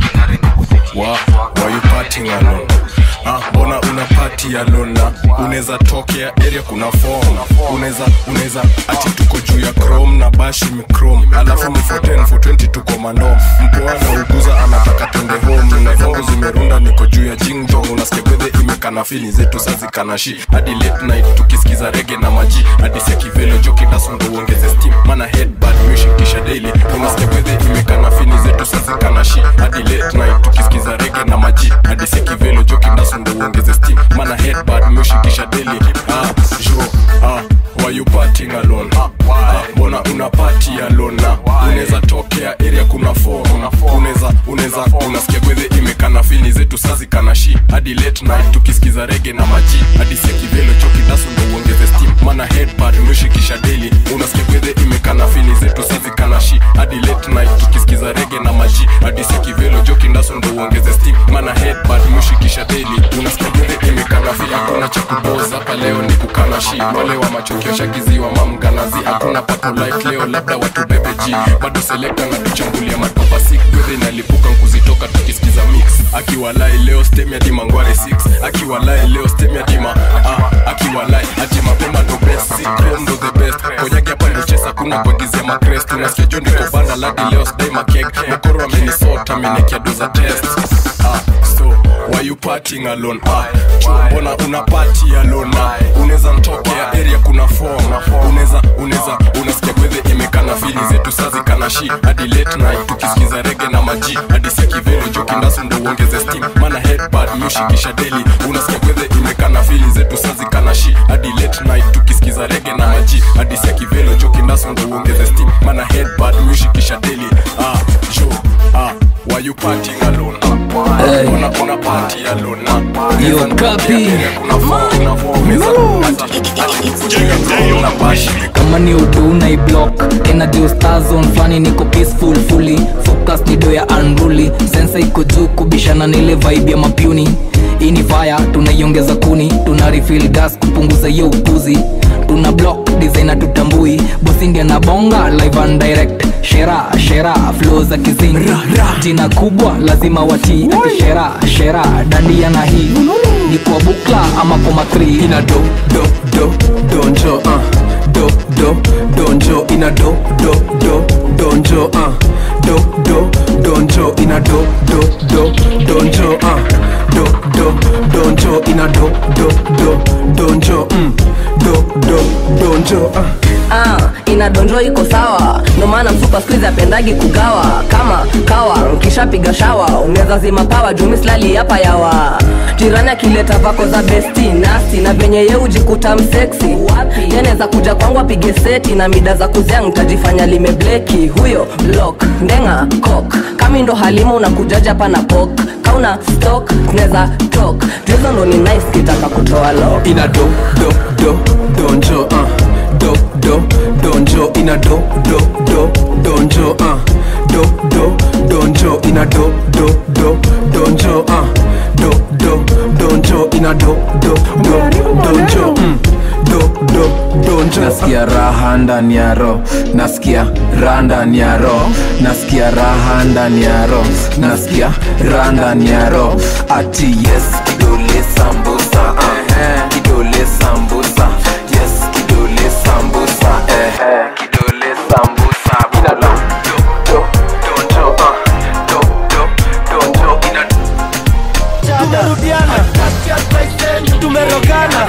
Wa, why you partying alone? Ah, mbona una party alone na unaweza tokea area kuna form unaweza unaweza ati tuko juu ya chrome na bashi michrome alafu ni 410 420 tuko mandom mpoa na uguza anataka twende home na zangu zimerunda niko juu ya jingdong unasikia kwedhe imekana fili zetu sazikanashi hadi late night tukisikiza rege na maji hadi sia kivelo joki dasundo uongeze steam mana headbad mishikisha daily unasikia kwedhe imekana fili zetu sazikanashi hadi late night tukisikiza rege na maji hadi sia kivelo joki dasundo uongeze steam mana headbad mishikisha daily ah, jo, ah, why you partying alone ah, mbona una party alone na unaweza tokea area kuna form unaweza unaweza unasikia kwedhe imekana fili zetu sazikanashi hadi late night tukisikiza rege na maji hadi sia kivelo choki dasu ndo uongeze steam mana headbad meshikisha daily unasikia kwedhe imekana fili zetu sazikanashi hadi late night tukisikiza rege na maji hadi sia kivelo joki ndasu ndo uongeze steam mana headbad meshikisha daily unasikia kwedhe imekana fili hakuna cha kuboza hapa leo ni kukanashi wale wa machokio shagiziwa mamganazi hakuna papo light leo labda watu bebe g bado selekta na tuchambulia matopa sik gwedhe inalipuka nkuzitoka tukisikiza mix akiwalai leo stem ya dima ngware 6 akiwalai leo stem ya dima ah, akiwalai ati mapema ndo best sikrom ndo the best konyagi hapa ndo chesa kuna kuagizia makrest unasikia jo ndiko banda ladi leo sdai makek mokoro amenisota amenekia doza test ah, so why you partying alone ah, cho mbona una party alone ah, unaweza mtokea area kuna form unaweza unaweza unasikia kwedhe imekana fili zetu sazikana kana shi hadi late night tukisikiza rege na maji hadi sia kivelo joki ndasu ndo uongeze steam mana headbad mushikisha daily unasikia kwethe imekana fili zetu sazi kana shi hadi late night tukisikiza rege na maji hadi sia kivelo joki ndasu ndo uongeze steam mana headbad mushikisha daily ah jo ah why you partying alone Hey. una una party alone ah Yo, copy. kama ni utu unaiblock energy star zone flani niko peaceful fully focus ni do ya unruly sensa iko juu kubishana na ile vibe ya mapuni hii ni fire tunaiongeza kuni tuna refill gas kupunguza hiyo upuzi tuna block designer tutambui bosi ndia na bonga live and direct shera shera flow za kizingi jina kubwa lazima watii ati shera shera dandia na hii ni kwa bukla ama kwa matri ina do do do donjo uh. do do donjo ina do do do donjo uh. do do donjo ina do do do donjo uh. do do donjo ina do do do donjo mm. do do donjo uh. ah, inadonjo iko sawa ndo maana msupa skuizi apendagi kugawa kama kawa ukishapiga shawa unaweza zima pawa jumislali hapa yawa jirani akileta vako za besti nasti na venye ye ujikuta mseksi yanaweza kuja kwangu apige seti na mida za kuzia ntajifanya limebleki huyo blok ndenga kok kami ndo halima unakujaja hapa na pok kauna stok tunaweza tok tuhizo ndo ni nice kitaka kutoa lo ina do do do donjo uh. do do donjo ina do do do donjo uh. do do donjo ina do do do donjo uh. do do donjo ina do do do donjo mm. do do donjo nasikia raha ndani ya ro nasikia raha ndani ya ro nasikia raha ndani ya ro nasikia raha ndani ya ro ati yes kidole sambusa uh. kidole sambusa yes kidole sambusa eh. kidole sambusa ina do do do donjo uh. do do donjo ina tumerudiana tumerogana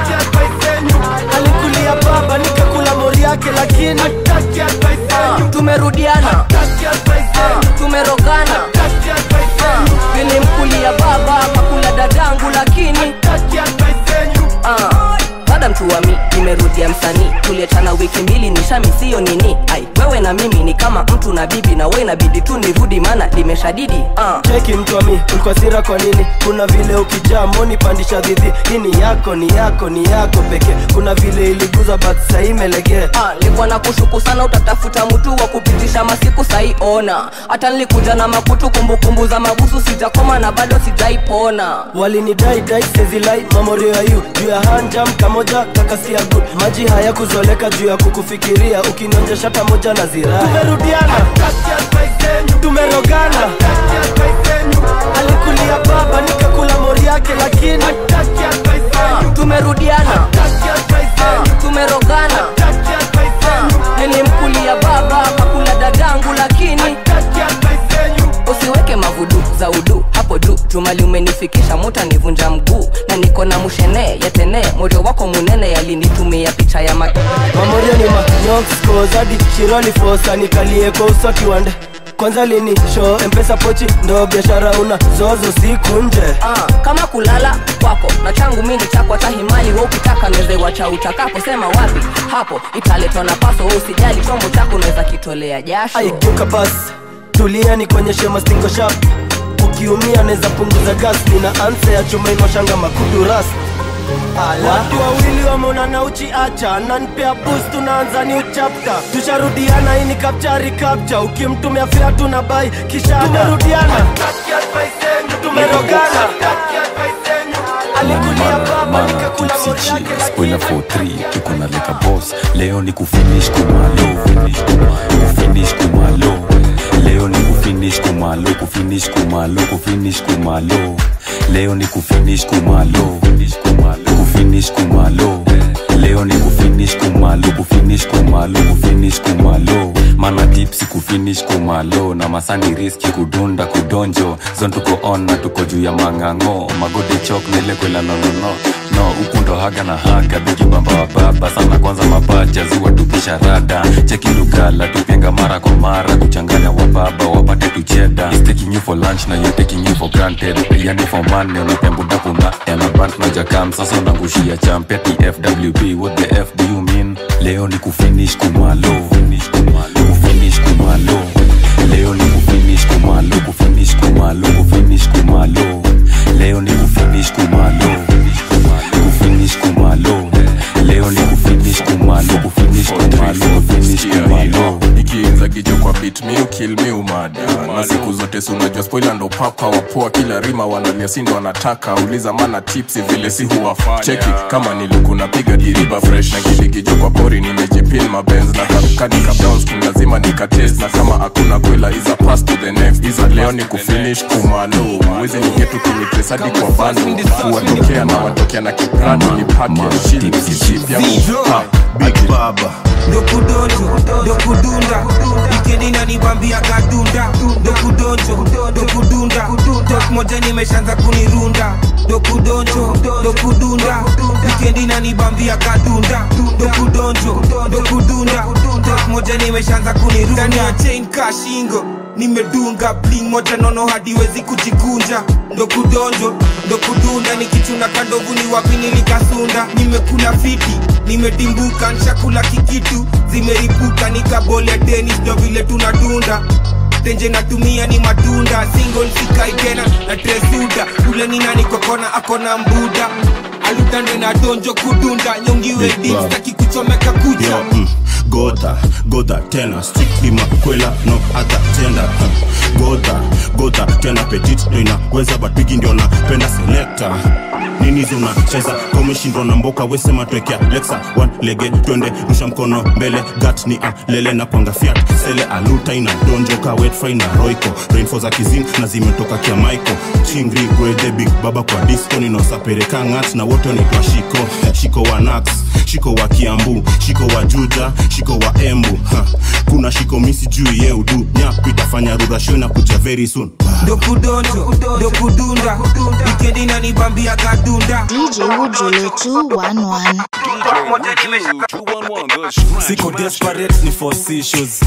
alikulia baba nikakula mori yake lakini Ah, tumerudiana Ah, tumerogana Ah, nilimkulia baba kakula dadangu lakini Ah, dada mtu wa mi nimerudia msanii tuliachana wiki mbili nishamisiyo nini ai wewe na mimi ni kama mtu na bibi na we inabidi tu nirudi maana limeshadidi ah. cheki mtwami ulikuwa sira kwa nini kuna vile ukijaa moni pandisha dhidhi hii ni yako ni yako ni yako pekee kuna vile iliguza but sahii imelegea Ah, nilikuwa na kushuku sana utatafuta mtu wa kupitisha masiku sahi ona hata nilikuja na makutu kumbukumbu za mabusu sijakoma na bado sijaipona walinidai dai sezilai mamorio ya yu juu ya hanjam kamoja kakasia good maji haya kuzoleka juu ya kukufikiria ukinionja shata moja na ziraa tumerudiana tumerogana alikulia baba nikakula mori yake lakini Ah, tumerudiana Ah, tumerogana Ah, nilimkulia baba kakula dadangu lakini usiweke mavudu za udu hapo juu jumali umenifikisha muta nivunja mguu na niko na mushene yatene morio wako munene yalinitumia picha ya ma mamorio ni manyokoskozadi shiroli fosa nikalie kwa uswaki wande kwanza lini show mpesa pochi ndo biashara una zozo siku nje Ah, kama kulala kwako na changu mindi chako hata himali we ukitaka nezewa cha utakapo sema wapi hapo italetwa na paso we usijali chombo chako unaweza kitolea jasho aigeuka basi tulia nikuonyeshe mastingo shap ukiumia naweza punguza gas nina ansa ya chuma inoshanga makudu ras watu wawili wameonana uchiacha nanpea bus tunaanza new chapter tusharudiana hii ni kapchari kapcha ukimtumia fea tuna bai kisha tumerudiana tumerogana alikulia baba nikakula mori yake spoiler for 3 tuko na leka boss leo ni kufinish kumalo kufinish kumalo leo ni kufinish kumalo kufinish kumalo kufinish kumalo leo ni kufinish kumalo kufinish kumalo leo ni kufinish kumalo kufinish kumalo kufinish kumalo mana tipsi kufinish kumalo na masani riski kudunda kudonjo zon tuko on na tuko juu ya mang'ang'o magode chok na ile kwela nonono no huku ndo haga na haga bigibamba wa baba sana kwanza mapacha ziwa tupisha rada cheki lugala tupenga mara kwa mara kuchanganya wa baba wapate tucheda He's taking you for lunch na you taking you for granted yani for money unapembudapuna elabant na jakam sasa unangushia champe tfwb what the f do you mean leo ni kufinish kumalo kufinish kumalo leo ni kufinish kumalo kufinish kumalo kufinish kumalo leo ni kufinish kumalo kufinish kumalo leo ni kufinish kumalo kufinish kumalo kufinish kumalo ikiinza kijo kwa bit mi ukil mi umada na siku zote si unajua spoila ndo papa wapoa kila rima wanalia si ndo wanataka uliza mana tipsi vile si huwafanya cheki kama nilikuna piga diriba fresh na kilikijo kwa pori nimejipin mabenz na kakadika browns lazima nikatest na kama hakuna kwela iza pass to the next iza leo ni kufinish kumalo wezi ningetu kinitresadi kwa bando kuwatokea na watokea na kiprado ni pake shili kisipya ha big baba dokudonjo dokudunda wikendi nanibambia kadunda dokudonjo dokudunda tok moja nimeshaanza kunirunda dokudonjo dokudunda wikendi nanibambia kadunda dokudonjo dokudunda tok moja nimeshaanza kunirunda ndani ya chain kashingo nimedunga bling moja nono hadiwezi kujikunja ndokudonjo ndokudunda nikichuna kandovu ni wapi nilikasunda nimekula fiti nimedimbuka nshakula kikitu zimeripuka nikabole tenis ndo vile tunadunda tenje natumia ni matunda single sikai tena na tresuda ule ni nani kokona akona mbuda alutande na donjo kudunda nyongiwe dipstaki kuchomeka kucha Yo, mm, gota gota tena strictly makwela no other gender huh. gota gota tena petit ndo inaweza but bigi ndio napenda selector nini zinacheza komeshindwa na mboka wesema twekea lexa one lege twende rusha mkono mbele gat ni alele na kwanga fiat sele aluta ina donjoka wetfry na roiko rainfo za kizin na zimetoka kia maiko chingri gwede big baba kwa disco ninaosapereka ngat na wote wanaitwa shiko shiko wa nax shiko wa kiambu shiko wa juja shiko wa embu ha. kuna shiko misi juu ye udu nyapu itafanya rurasho na kuja very soon dokudonjo dokudunda wikendi nanibambia kadunda DJ Ujule 211. siko desperate ni force issues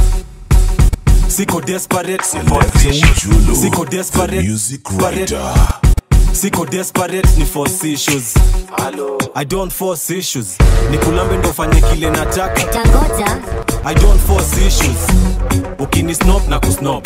siko desperate ni force issues siko desperate desperate siko desperate ni force issues i don't force issues ni kulambe ndo fanye kile nataka i don't force issues ukini snop na kusnop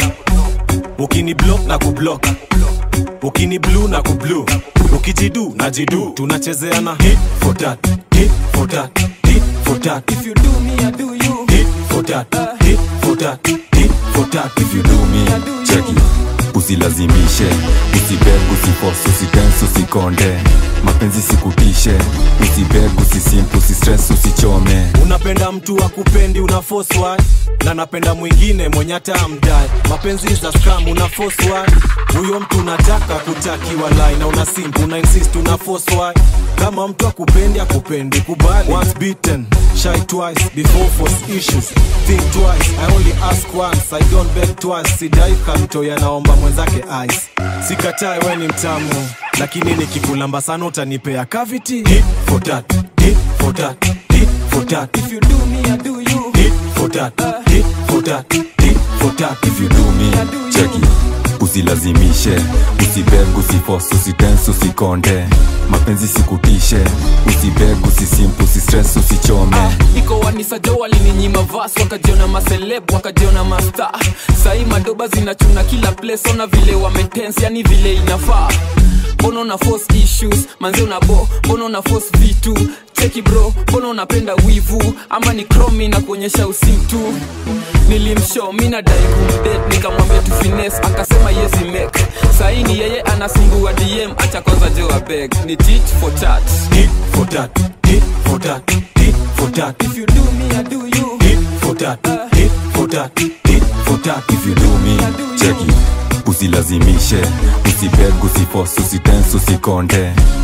ukini block na kublock ukini blue na kublu ukijidu na jidu tunachezeana hit for that hit for that hit for that if you do me i do you hit for that hit for that hit for that if you do me i do cheki usilazimishe usibeg usifos usitens usikonde mapenzi sikutishe usibeg usisimp usistress usichome unapenda mtu akupendi unafoswa na napenda mwingine mwenye hata amdai mapenzi za scam unafoswa huyo mtu unataka kutakiwa lai na una simp una insist unafoswa kama mtu akupendi akupendi kubali once beaten shy twice before force issues think twice i only ask once i don't beg twice sidai kamtoya naomba mwenzake ice sikatai we ni mtamu lakini nikikulamba sana utanipea cavity hit for that hit for that hit for that if you do me i do you hit for that hit for that hit for that if you do me cheki usilazimishe usibeg usifos usitens usikonde mapenzi sikutishe usibeg usisimp usistress usichome iko wanisajo walininyima vas wakajiona maseleb wakajiona masta sahii madoba zinachuna kila place ona vile wametens yani vile inafaa mbona una force issues manze unabo mbona una force vitu cheki bro mbona unapenda wivu ama ni kromi na kuonyesha usitu nilimshow mi nadai kumdet nikamwambia tu fines akasema yezi mek saini yeye anasumbua dm acha kwanza jo abeg ni tit for tat hit for that hit for that hit for that if you do me i do you hit for that hit for that hit for that if you do me cheki usilazimishe usibeg usifos usitens usikonde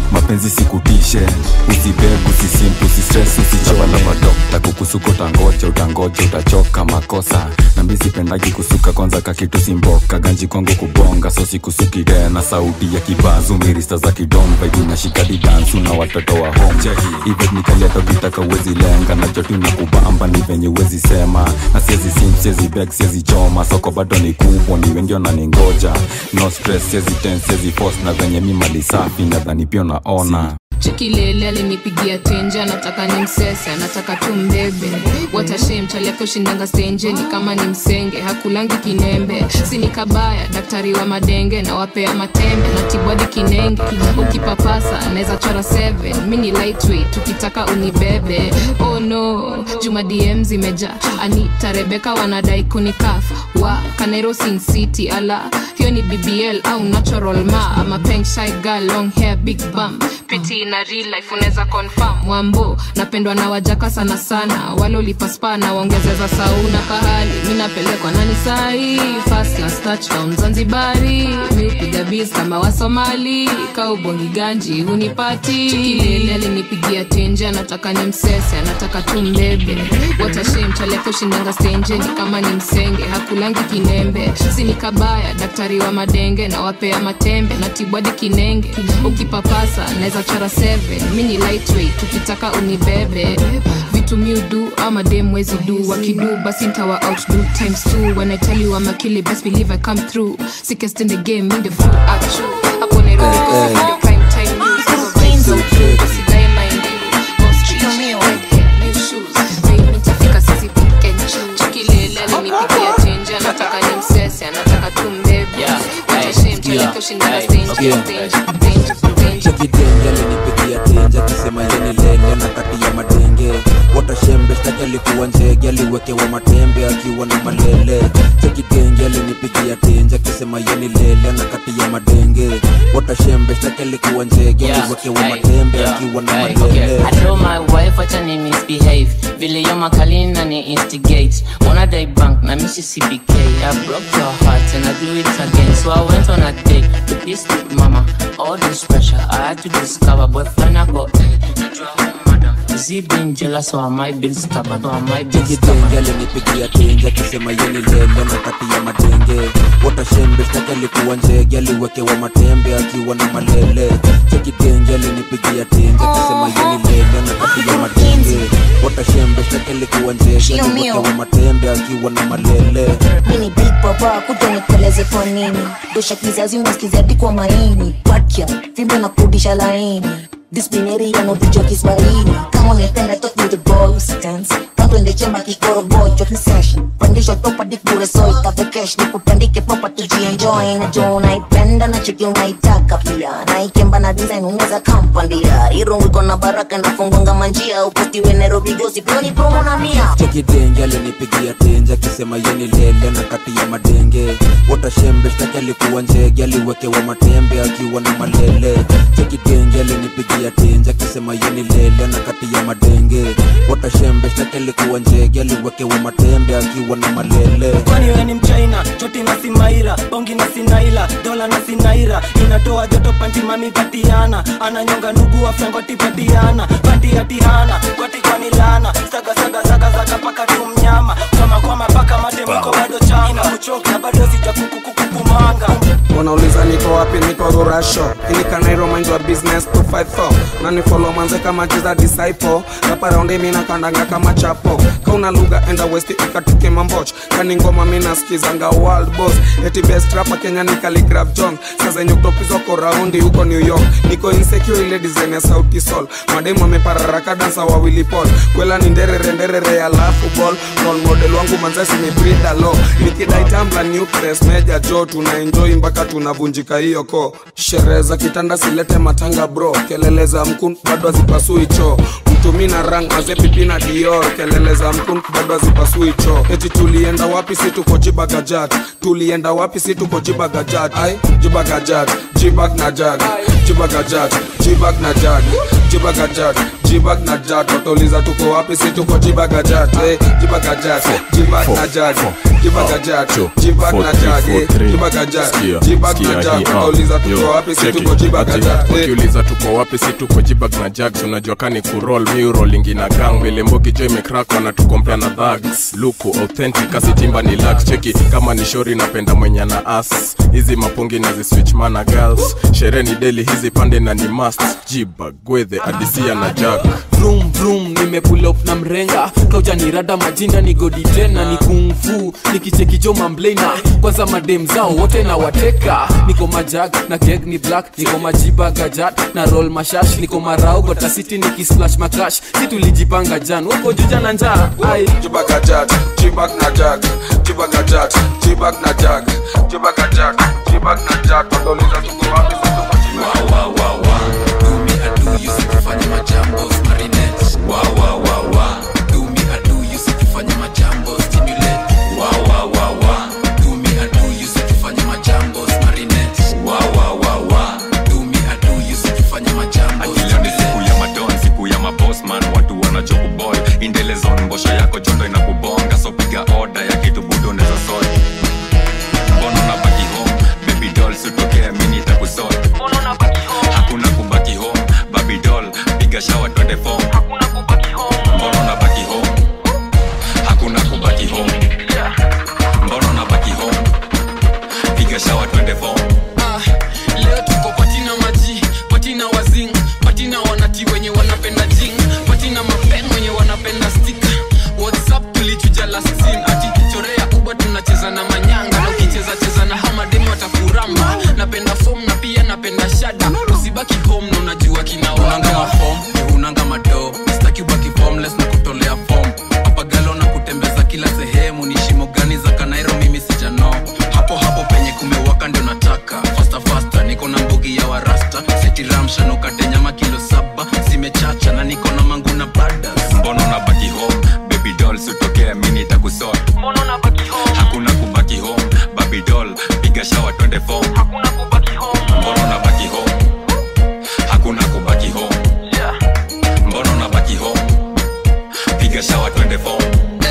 mapenzi sikutishe usibeg usisimp usistress usichomalabadokta kukusuka utangoja utangoja utachoka makosa nambi sipendagi kusuka kwanza kakitu simboka ganji kwangu kubonga so sikusuki tena sauti ya kibazu mirista za kidomba ivinashika didansu na watoto wa home ivet nikaliato kitaka uwezi lenga nacho na kubamba ni venye uwezi sema na siezi sim siezi beg siezi choma soko bado ni kubwa ni wengi wananingoja no stress siezi ten siezi force na venye mi mali safi nadhani pia unaona chikilele alinipigia tenje anataka ni msese anataka tu mbebe watashem chaliake ushindanga stenjeni kama ni msenge hakulangi kinembe sini kabaya daktari wa madenge na wapea matembe na tibwadi kinenge ukipapasa anaweza chora 7 mi ni lightweight tukitaka unibebe oh no juma dm zimeja anita rebeka wanadai kunikaf wa kanairo sin city ala hiyo ni bbl au natural ma ama peng shy girl long hair big bum piti na real life unaweza confirm mwambo napendwa na wajaka sana sana wale ulipaspa na waongezeza sauna pahali mi napelekwa nani sahi first class touchdown zanzibari mi upiga bis kama wasomali kaubongi ganji hunipati chikilele alinipigia tenje anataka ni msese anataka tu mbebe watashem chaleke ushindanga stenjeni kama ni msenge hakulangi kinembe sini kabaya daktari wa madenge na wapea matembe na tibwadi kinenge ukipapasa naweza chora 7 mi ni lightweight tukitaka unibebe vitu miudu ama dem wezi du wakidu basi ntawa outdo times two when i tell you I'm a killer best believe i come through sickest in the game in the full action hapo nairobi Hey, hey. ndio prime time news Hizo vibes so true usidae mind you most street red hair new shoes baby nitafika sisi pick and choose chikilele alinipigia tenje anataka ni msese anataka tu mbebe watashem chaleke ushindana stage stage chekidenge alinipigia tenje akisema yeni lele na kati ya madenge watashembe shtaki alikuwa njege aliwekewa matembe akiwa na malele chekidenge alinipigia tenje akisema yeni lele na kati ya madenge watashembe shtaki alikuwa njege Yeah, aliwekewa hey, matembe yeah, akiwa na hey, malele okay. I told my wife wacha ni misbehave vile yo makalina ni instigate wanna die bank na mishi cbk I broke your heart and I do it again so I went on a date with this big mama all this pressure I had to discover boyfriend I got Is he being jealous or am I being stubborn or am I being chekidenge stubborn? alinipigia tenje akisema yeni lele na kati ya madenge watashembe shtaki alikuwa njege aliwekewa matembe akiwa na malele chekidenge alinipigia tenje akisema yeni lele na kati ya madenge watashembe shtaki alikuwa njege Chio mio. aliwekewa matembe akiwa na malele mini big papa kuja nikueleze kwa nini dosha kizazi unasikiza hadi kwa maini patya fimbo na kurudisha laini dispineri yanaopichwa kiswahili kama unapenda talk with the boys dance kando ende chemba kikoro boy chok ni session pandisha topa dikure soy kafe cash nikupandike popa tujienjoy na jo unaipenda na chiki unaitaka pia na ikemba na design unaweza kampandia irungu iko na baraka na fungonga manjia upostiwe Nairobi gossip loni promo na mia chekidenge alinipigia tenje akisema yeni lele na kati ya madenge watashembe shtaki alikuwa njege aliwekewa matembe akiwa na malele chekidenge alinipigia tenje akisema yeni lele na kati ya madenge watashembe shtaki alikuwa njege aliwekewa matembe akiwa na malele kwani we ni mchaina choti na simaira bongi na sinaila dola na sinaira inatoa joto panti mami patiana ananyonga nugu afyangoti patiana panti atihana kwati kwani lana saga saga saga saga paka tu mnyama kwama kwama paka matemiko bado changa kuchoka bado sija kukukukumanga wanauliza niko wapi niko rurasho ilikanairo mind wa business 254 nani follow manze kama jiza disciple rapa raundi mina kandanga kama chapo kauna lugha enda west ikatuke mamboch kani ngoma mina skizanga world boss eti best rapa kenya ni Khaligraph jones sasa yenye kutopizwa ko raundi huko new york niko insecure ile design ya sauti sol mademu amepararaka dansa wawili pol kwela ni nderere nderere alafu ball role model wangu manzasi ni brida lo nikidai tambla new press meja jo tuna enjoy mpaka tunavunjika hiyo ko sherehe za kitanda silete matanga bro kelele za mkun bado hazipasui choo mtumi na rang azepipi na dior kelele za mkun bado hazipasui choo eti tulienda wapi si tuko jibagajat tulienda wapi si tuko jibagajat ai jibagajat jibag na jag jibaga jag jibag na jag jibaga jag jibag na jag watauliza tuko wapi si tuko jibaga jag eh, jibaga jag jibag na jag jibaga jag jibag na jag eh, jibaga jag jibag na jag watauliza tuko wapi si tuko jibaga jag eh. wakiuliza tuko wapi si tuko jibag na jags unajua kani kurol miurolingi na gang vile mbogi jo imekrak wanatukompea na dhags luku authentic asitimba ni lax cheki kama ni shori napenda mwenye na as hizi mapungi na ziswitch mana girls sherehe ni deli hizi pande na ni mast jibag gwedhe adisia na jag vroom vroom nimepull up na mrenga kauja ni rada majinda ni godi tena ni kungfu nikichekijo mamblena kwanza madem zao wote na wateka niko majag na keg ni black niko majiba gajat na roll mashash niko marau gotasiti nikisplash makash si tulijipanga jan wako juja na njaa ai jibaga jag jibag na jag jibaga jag jibag na jag jibaga jag jibag na jag watauliza tuko wapi si tuko jibaga Akileo ni siku ya madon siku ya mabosman watu wanachokubol indelezon mbosho yako jondo inakubonga so piga oda ya kitu budo neza sot mbono na baki home baby doll sutokea mini itakusot hakuna kubaki home baby doll piga shawa twende fom mbono na baki home hakuna kubaki home mbono na baki home piga shawa twende fom Ah, leo tuko patina maji patina wazing patina wanati wenye wanapenda jing patina mapen wenye wanapenda stika whatsapp tulichuja last scene ati chorea uba tunacheza na manyanga na ukicheza cheza na hamademu watakuramba napenda fom na pia napenda shada usibaki home na unajua kinaonanga mafom unanga mado staki ubaki formless na kutolea fom apagalo na kutembeza kila sehemu ni shimo gani za kanairo mimi sijano hapo hapo penye kumewaka ndio nataka fasta fasta niko na mbugi ya warasta setiramsha nukate nyama kilo saba zimechacha na niko na mangu na bada mbono na baki home baby doll sutokea mini itakusot hakuna kubaki home baby doll piga shawa twende fom mbono na baki home hakuna kubaki home mbono na baki home piga shawa twende fom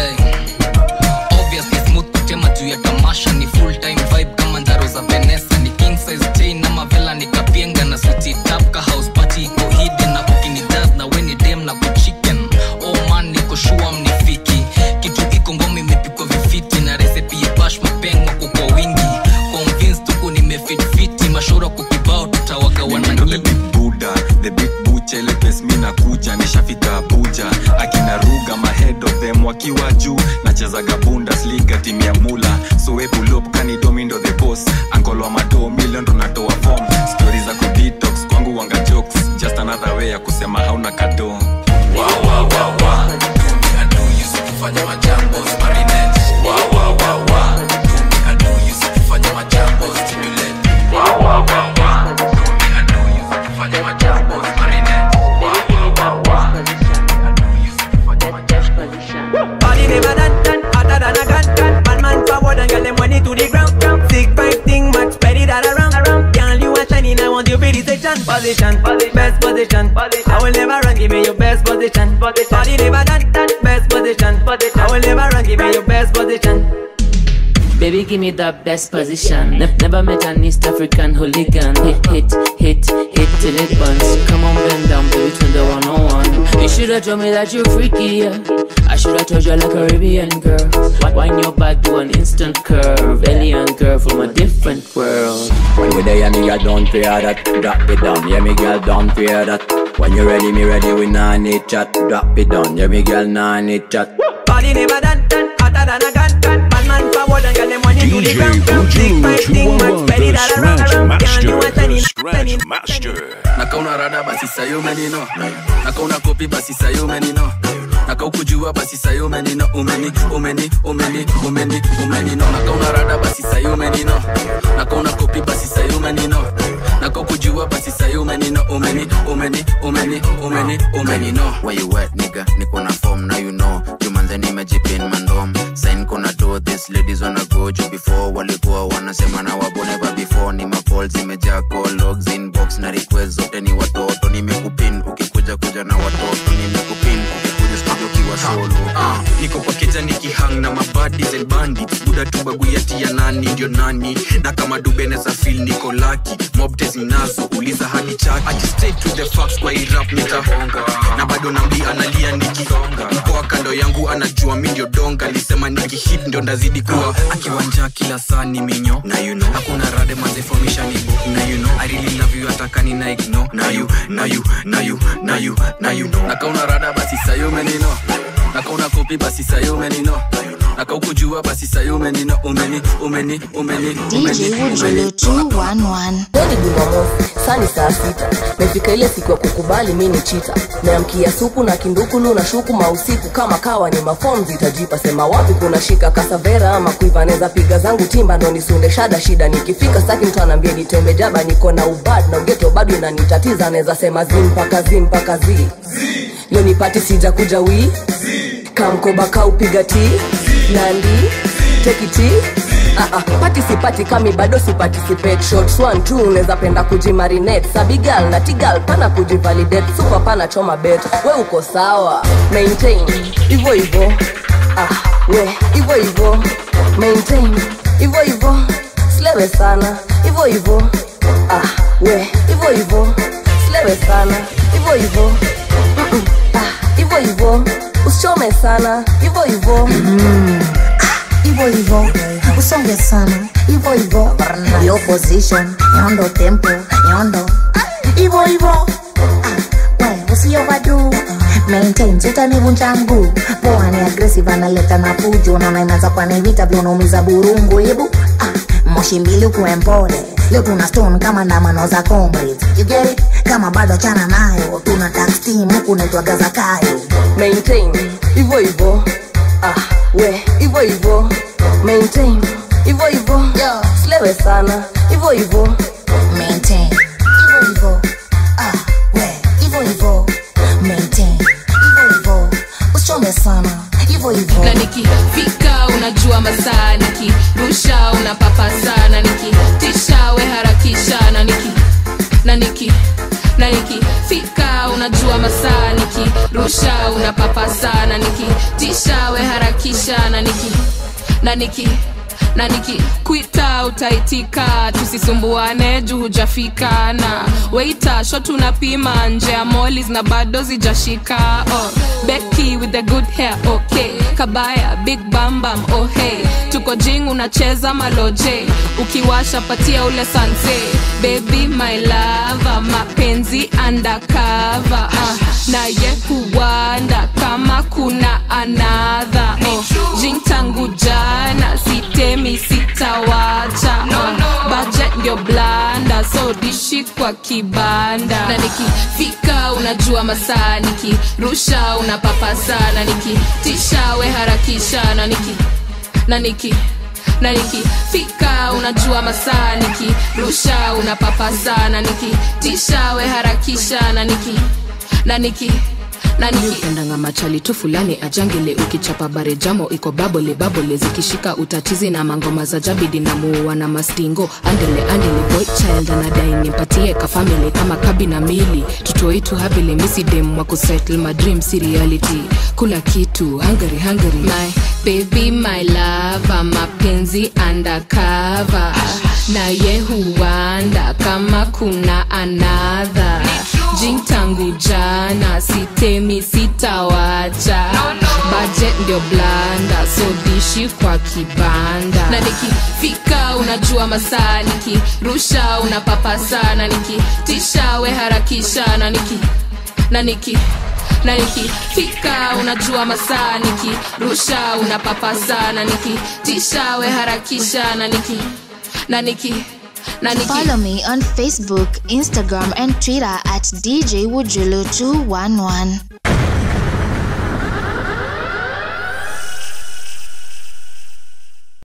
obviously smooth kutema juu ya tamasha ni full time vibe kama ndaro za venesa ni king size chain na mavela nikapienga na suti tap ka house party iko hidden na kukini dance na weni dem na kuchicken oh man niko shua mnifiki kitu iko ngoma imepikwa vifiti na recipe ya bash mapengwa kwa kwa wingi convinced tuko nimefit fiti mashoro kwa kibao tutawagawana Mimi ndo the big buddha the big bucha ile pes mi nakuja nishafika abuja akina ruga mahead of them wakiwa juu nachezaga bundesliga timu ya mula soepulop kanidomi ndo the boss ankolo wa madoo milion ndo natoa form stori za kudetox kwangu wanga jokes just another way ya kusema hauna kado wow, wow, wow, wow. kufanya majambo marinette Wow, wow, wow, wow. kufanya majambo stimulate Wow, wow, wow, wow. kufanya majambo marinette Body never done done, hotter than a gun gun. Bad man forward and get them money to the ground. ground. Sick five thing much better that around. around. Girl, you are shining, I want you pretty section. Position, best position. I will never run, give me your best position. Body never done done, best position. I will never run, give me your best position. Baby, give me that best position. Ne- never met an East African hooligan. Hit, hit, hit, hit till it burns. Come on, bend down, baby, turn the one on one. You should have told me that you're freaky. Yeah. I should have told you like a Caribbean girl. Wind your back, do an instant curve. Alien girl from a different world. When we there, me girl, don't fear that. Drop it down, yeah, me girl, don't fear that. When you ready, me ready, we nah need chat. Drop it down, yeah, me girl, nah need chat. Body never done done, hotter than a gun gun. Bad man forward and get them money to the DJ ground. ground. Sick Buju five thing much 211, better the that around. Scratch around. Girl, Master, you are shining, Scratch Master. nakauna rada basi sayo menino nakauna kopi basi sayo menino nakaukujua basi sayo menino umeni umeni umeni umeni umenino nakauna rada basi sayo menino nakauna kopi basi sayo menino nakaukujua basi sayo menino umeni umeni umeni umeni umenino Where you at, nigga? Niko na form, now you know. Jumanze nimejipin mandom. Sign kuna do this, ladies wanna go juu before walikuwa wanasema na wabo never before. Ni macall zimejaa call logs inbox na request nimekupin ukikuja studio kiwa solo Ah, niko kwa keja nikihang na mabadis and bandits buda tu baguyati ya nani ndio nani na kama dubeneza fil niko laki mobtes ninazo uliza hadi chaki Ati straight to the facts kwa irap nitahonga na bado nambi analia nikisonga mkoa kando yangu anajua mi ndio donga alisema nikihit ndio ndazidi kuwa akiwanja kila saa ni minyo na you know hakuna rade mazefomisha ni book na you know I really love you atakani na ignore na you na you na you na you na you know nakauna rada basi sayo umenino nakauna kopi basi sayo umenino nakaukujua basi sayo umenino umeni umeni umeni DJ Wujulu 211 Leo ni Jumamosi, saa ni saa sita. Mefika ile siku ya kukubali mi ni chita. Meamkia supu na kindukulu na shuku mausiku kama kawa ni mafom zitajipa. Sema wapi kuna shika kasavera ama kuiva neza piga zangu timba ndo nisunde shada shida. Nikifika staki mtu anaambia nitembe jaba niko na ubad na ugeto bado inanitatiza. Neza sema zi mpaka zi mpaka zi. Leo nipati sija kuja wii. Kamkoba kaupiga ti. Nandi. Take it easy. Ah, ah, pati sipati kami bado siparticipate shots one two unaweza penda kujimarinate sabigal na tigal pana kujivalidate super pana choma bet we uko sawa maintain hivyo hivyo ah, we hivyo hivyo maintain hivyo hivyo slewe sana hivyo hivyo ah, we hivyo hivyo slewe sana hivyo hivyo Mm-mm, ah, hivyo hivyo usichome sana hivyo hivyo hivyo hivyo usonge sana hivyo hivyo yo position nyondo tempo nyondo hivyo hivyo Ah, we usiovadu maintain sitanivunja mguu poa ni aggressive analeta na fujo naona inaanza pani vita vyonaumiza burungu hebu ah, moshi mbili ukuwe mpole leo tuna stone kama ndamano za comrades you get it kama bado chana nayo tuna tax team huku naitwaga zakayo maintain hivyo hivyo ah, we hivyo hivyo maintain hivyo hivyo slewe sana hivyo hivyo maintain hivyo hivyo ah, we hivyo hivyo maintain hivyo hivyo usichome sana hivyo hivyo na nikifika unajua masaa nikirusha unapapa sana nikitisha we harakisha na niki na niki na nikifika unajua masaa nikirusha unapapa sana nikitisha we harakisha na niki na niki na nikikwita utaitika tusisumbuane juu hujafika na weita sho tunapima nje ya molis na bado zijashika oh, beki with the good hair okay kabaya big bambam oh hey tuko jing unacheza maloje ukiwasha patia ule sanse baby my lava mapenzi undercover uh, naye huwanda kama kuna anadha oh, jing tangu jana sitemi sitawacha uh, budget ndio blanda so dishi kwa kibanda na nikifika unajua masaa nikirusha unapapa sana nikitisha we harakisha na niki na niki na nikifika unajua masaa nikirusha unapapa sana nikitisha we harakisha na niki na niki upendanga machali tu fulani ajangele ukichapa bare jamo iko babole babole zikishika utatizi na mangoma za jabidi na muua na mastingo andele andele boy child anadai nimpatie kafamili kama kabi na mili tutoitu habile misidem wa kusettle my dream si reality kula kitu hungary hungary my baby my lava mapenzi undercover naye huwanda kama kuna anadha jing tangu jana sitemi sitawacha budget ndio blanda so dishi kwa kibanda na nikifika unajua masaa nikirusha unapapa sana nikitisha we harakisha na niki na niki na nikifika unajua masaa nikirusha unapapa sana nikitisha we harakisha na niki na niki na niki Follow me on Facebook, Instagram, and Twitter at DJ Wujulu211.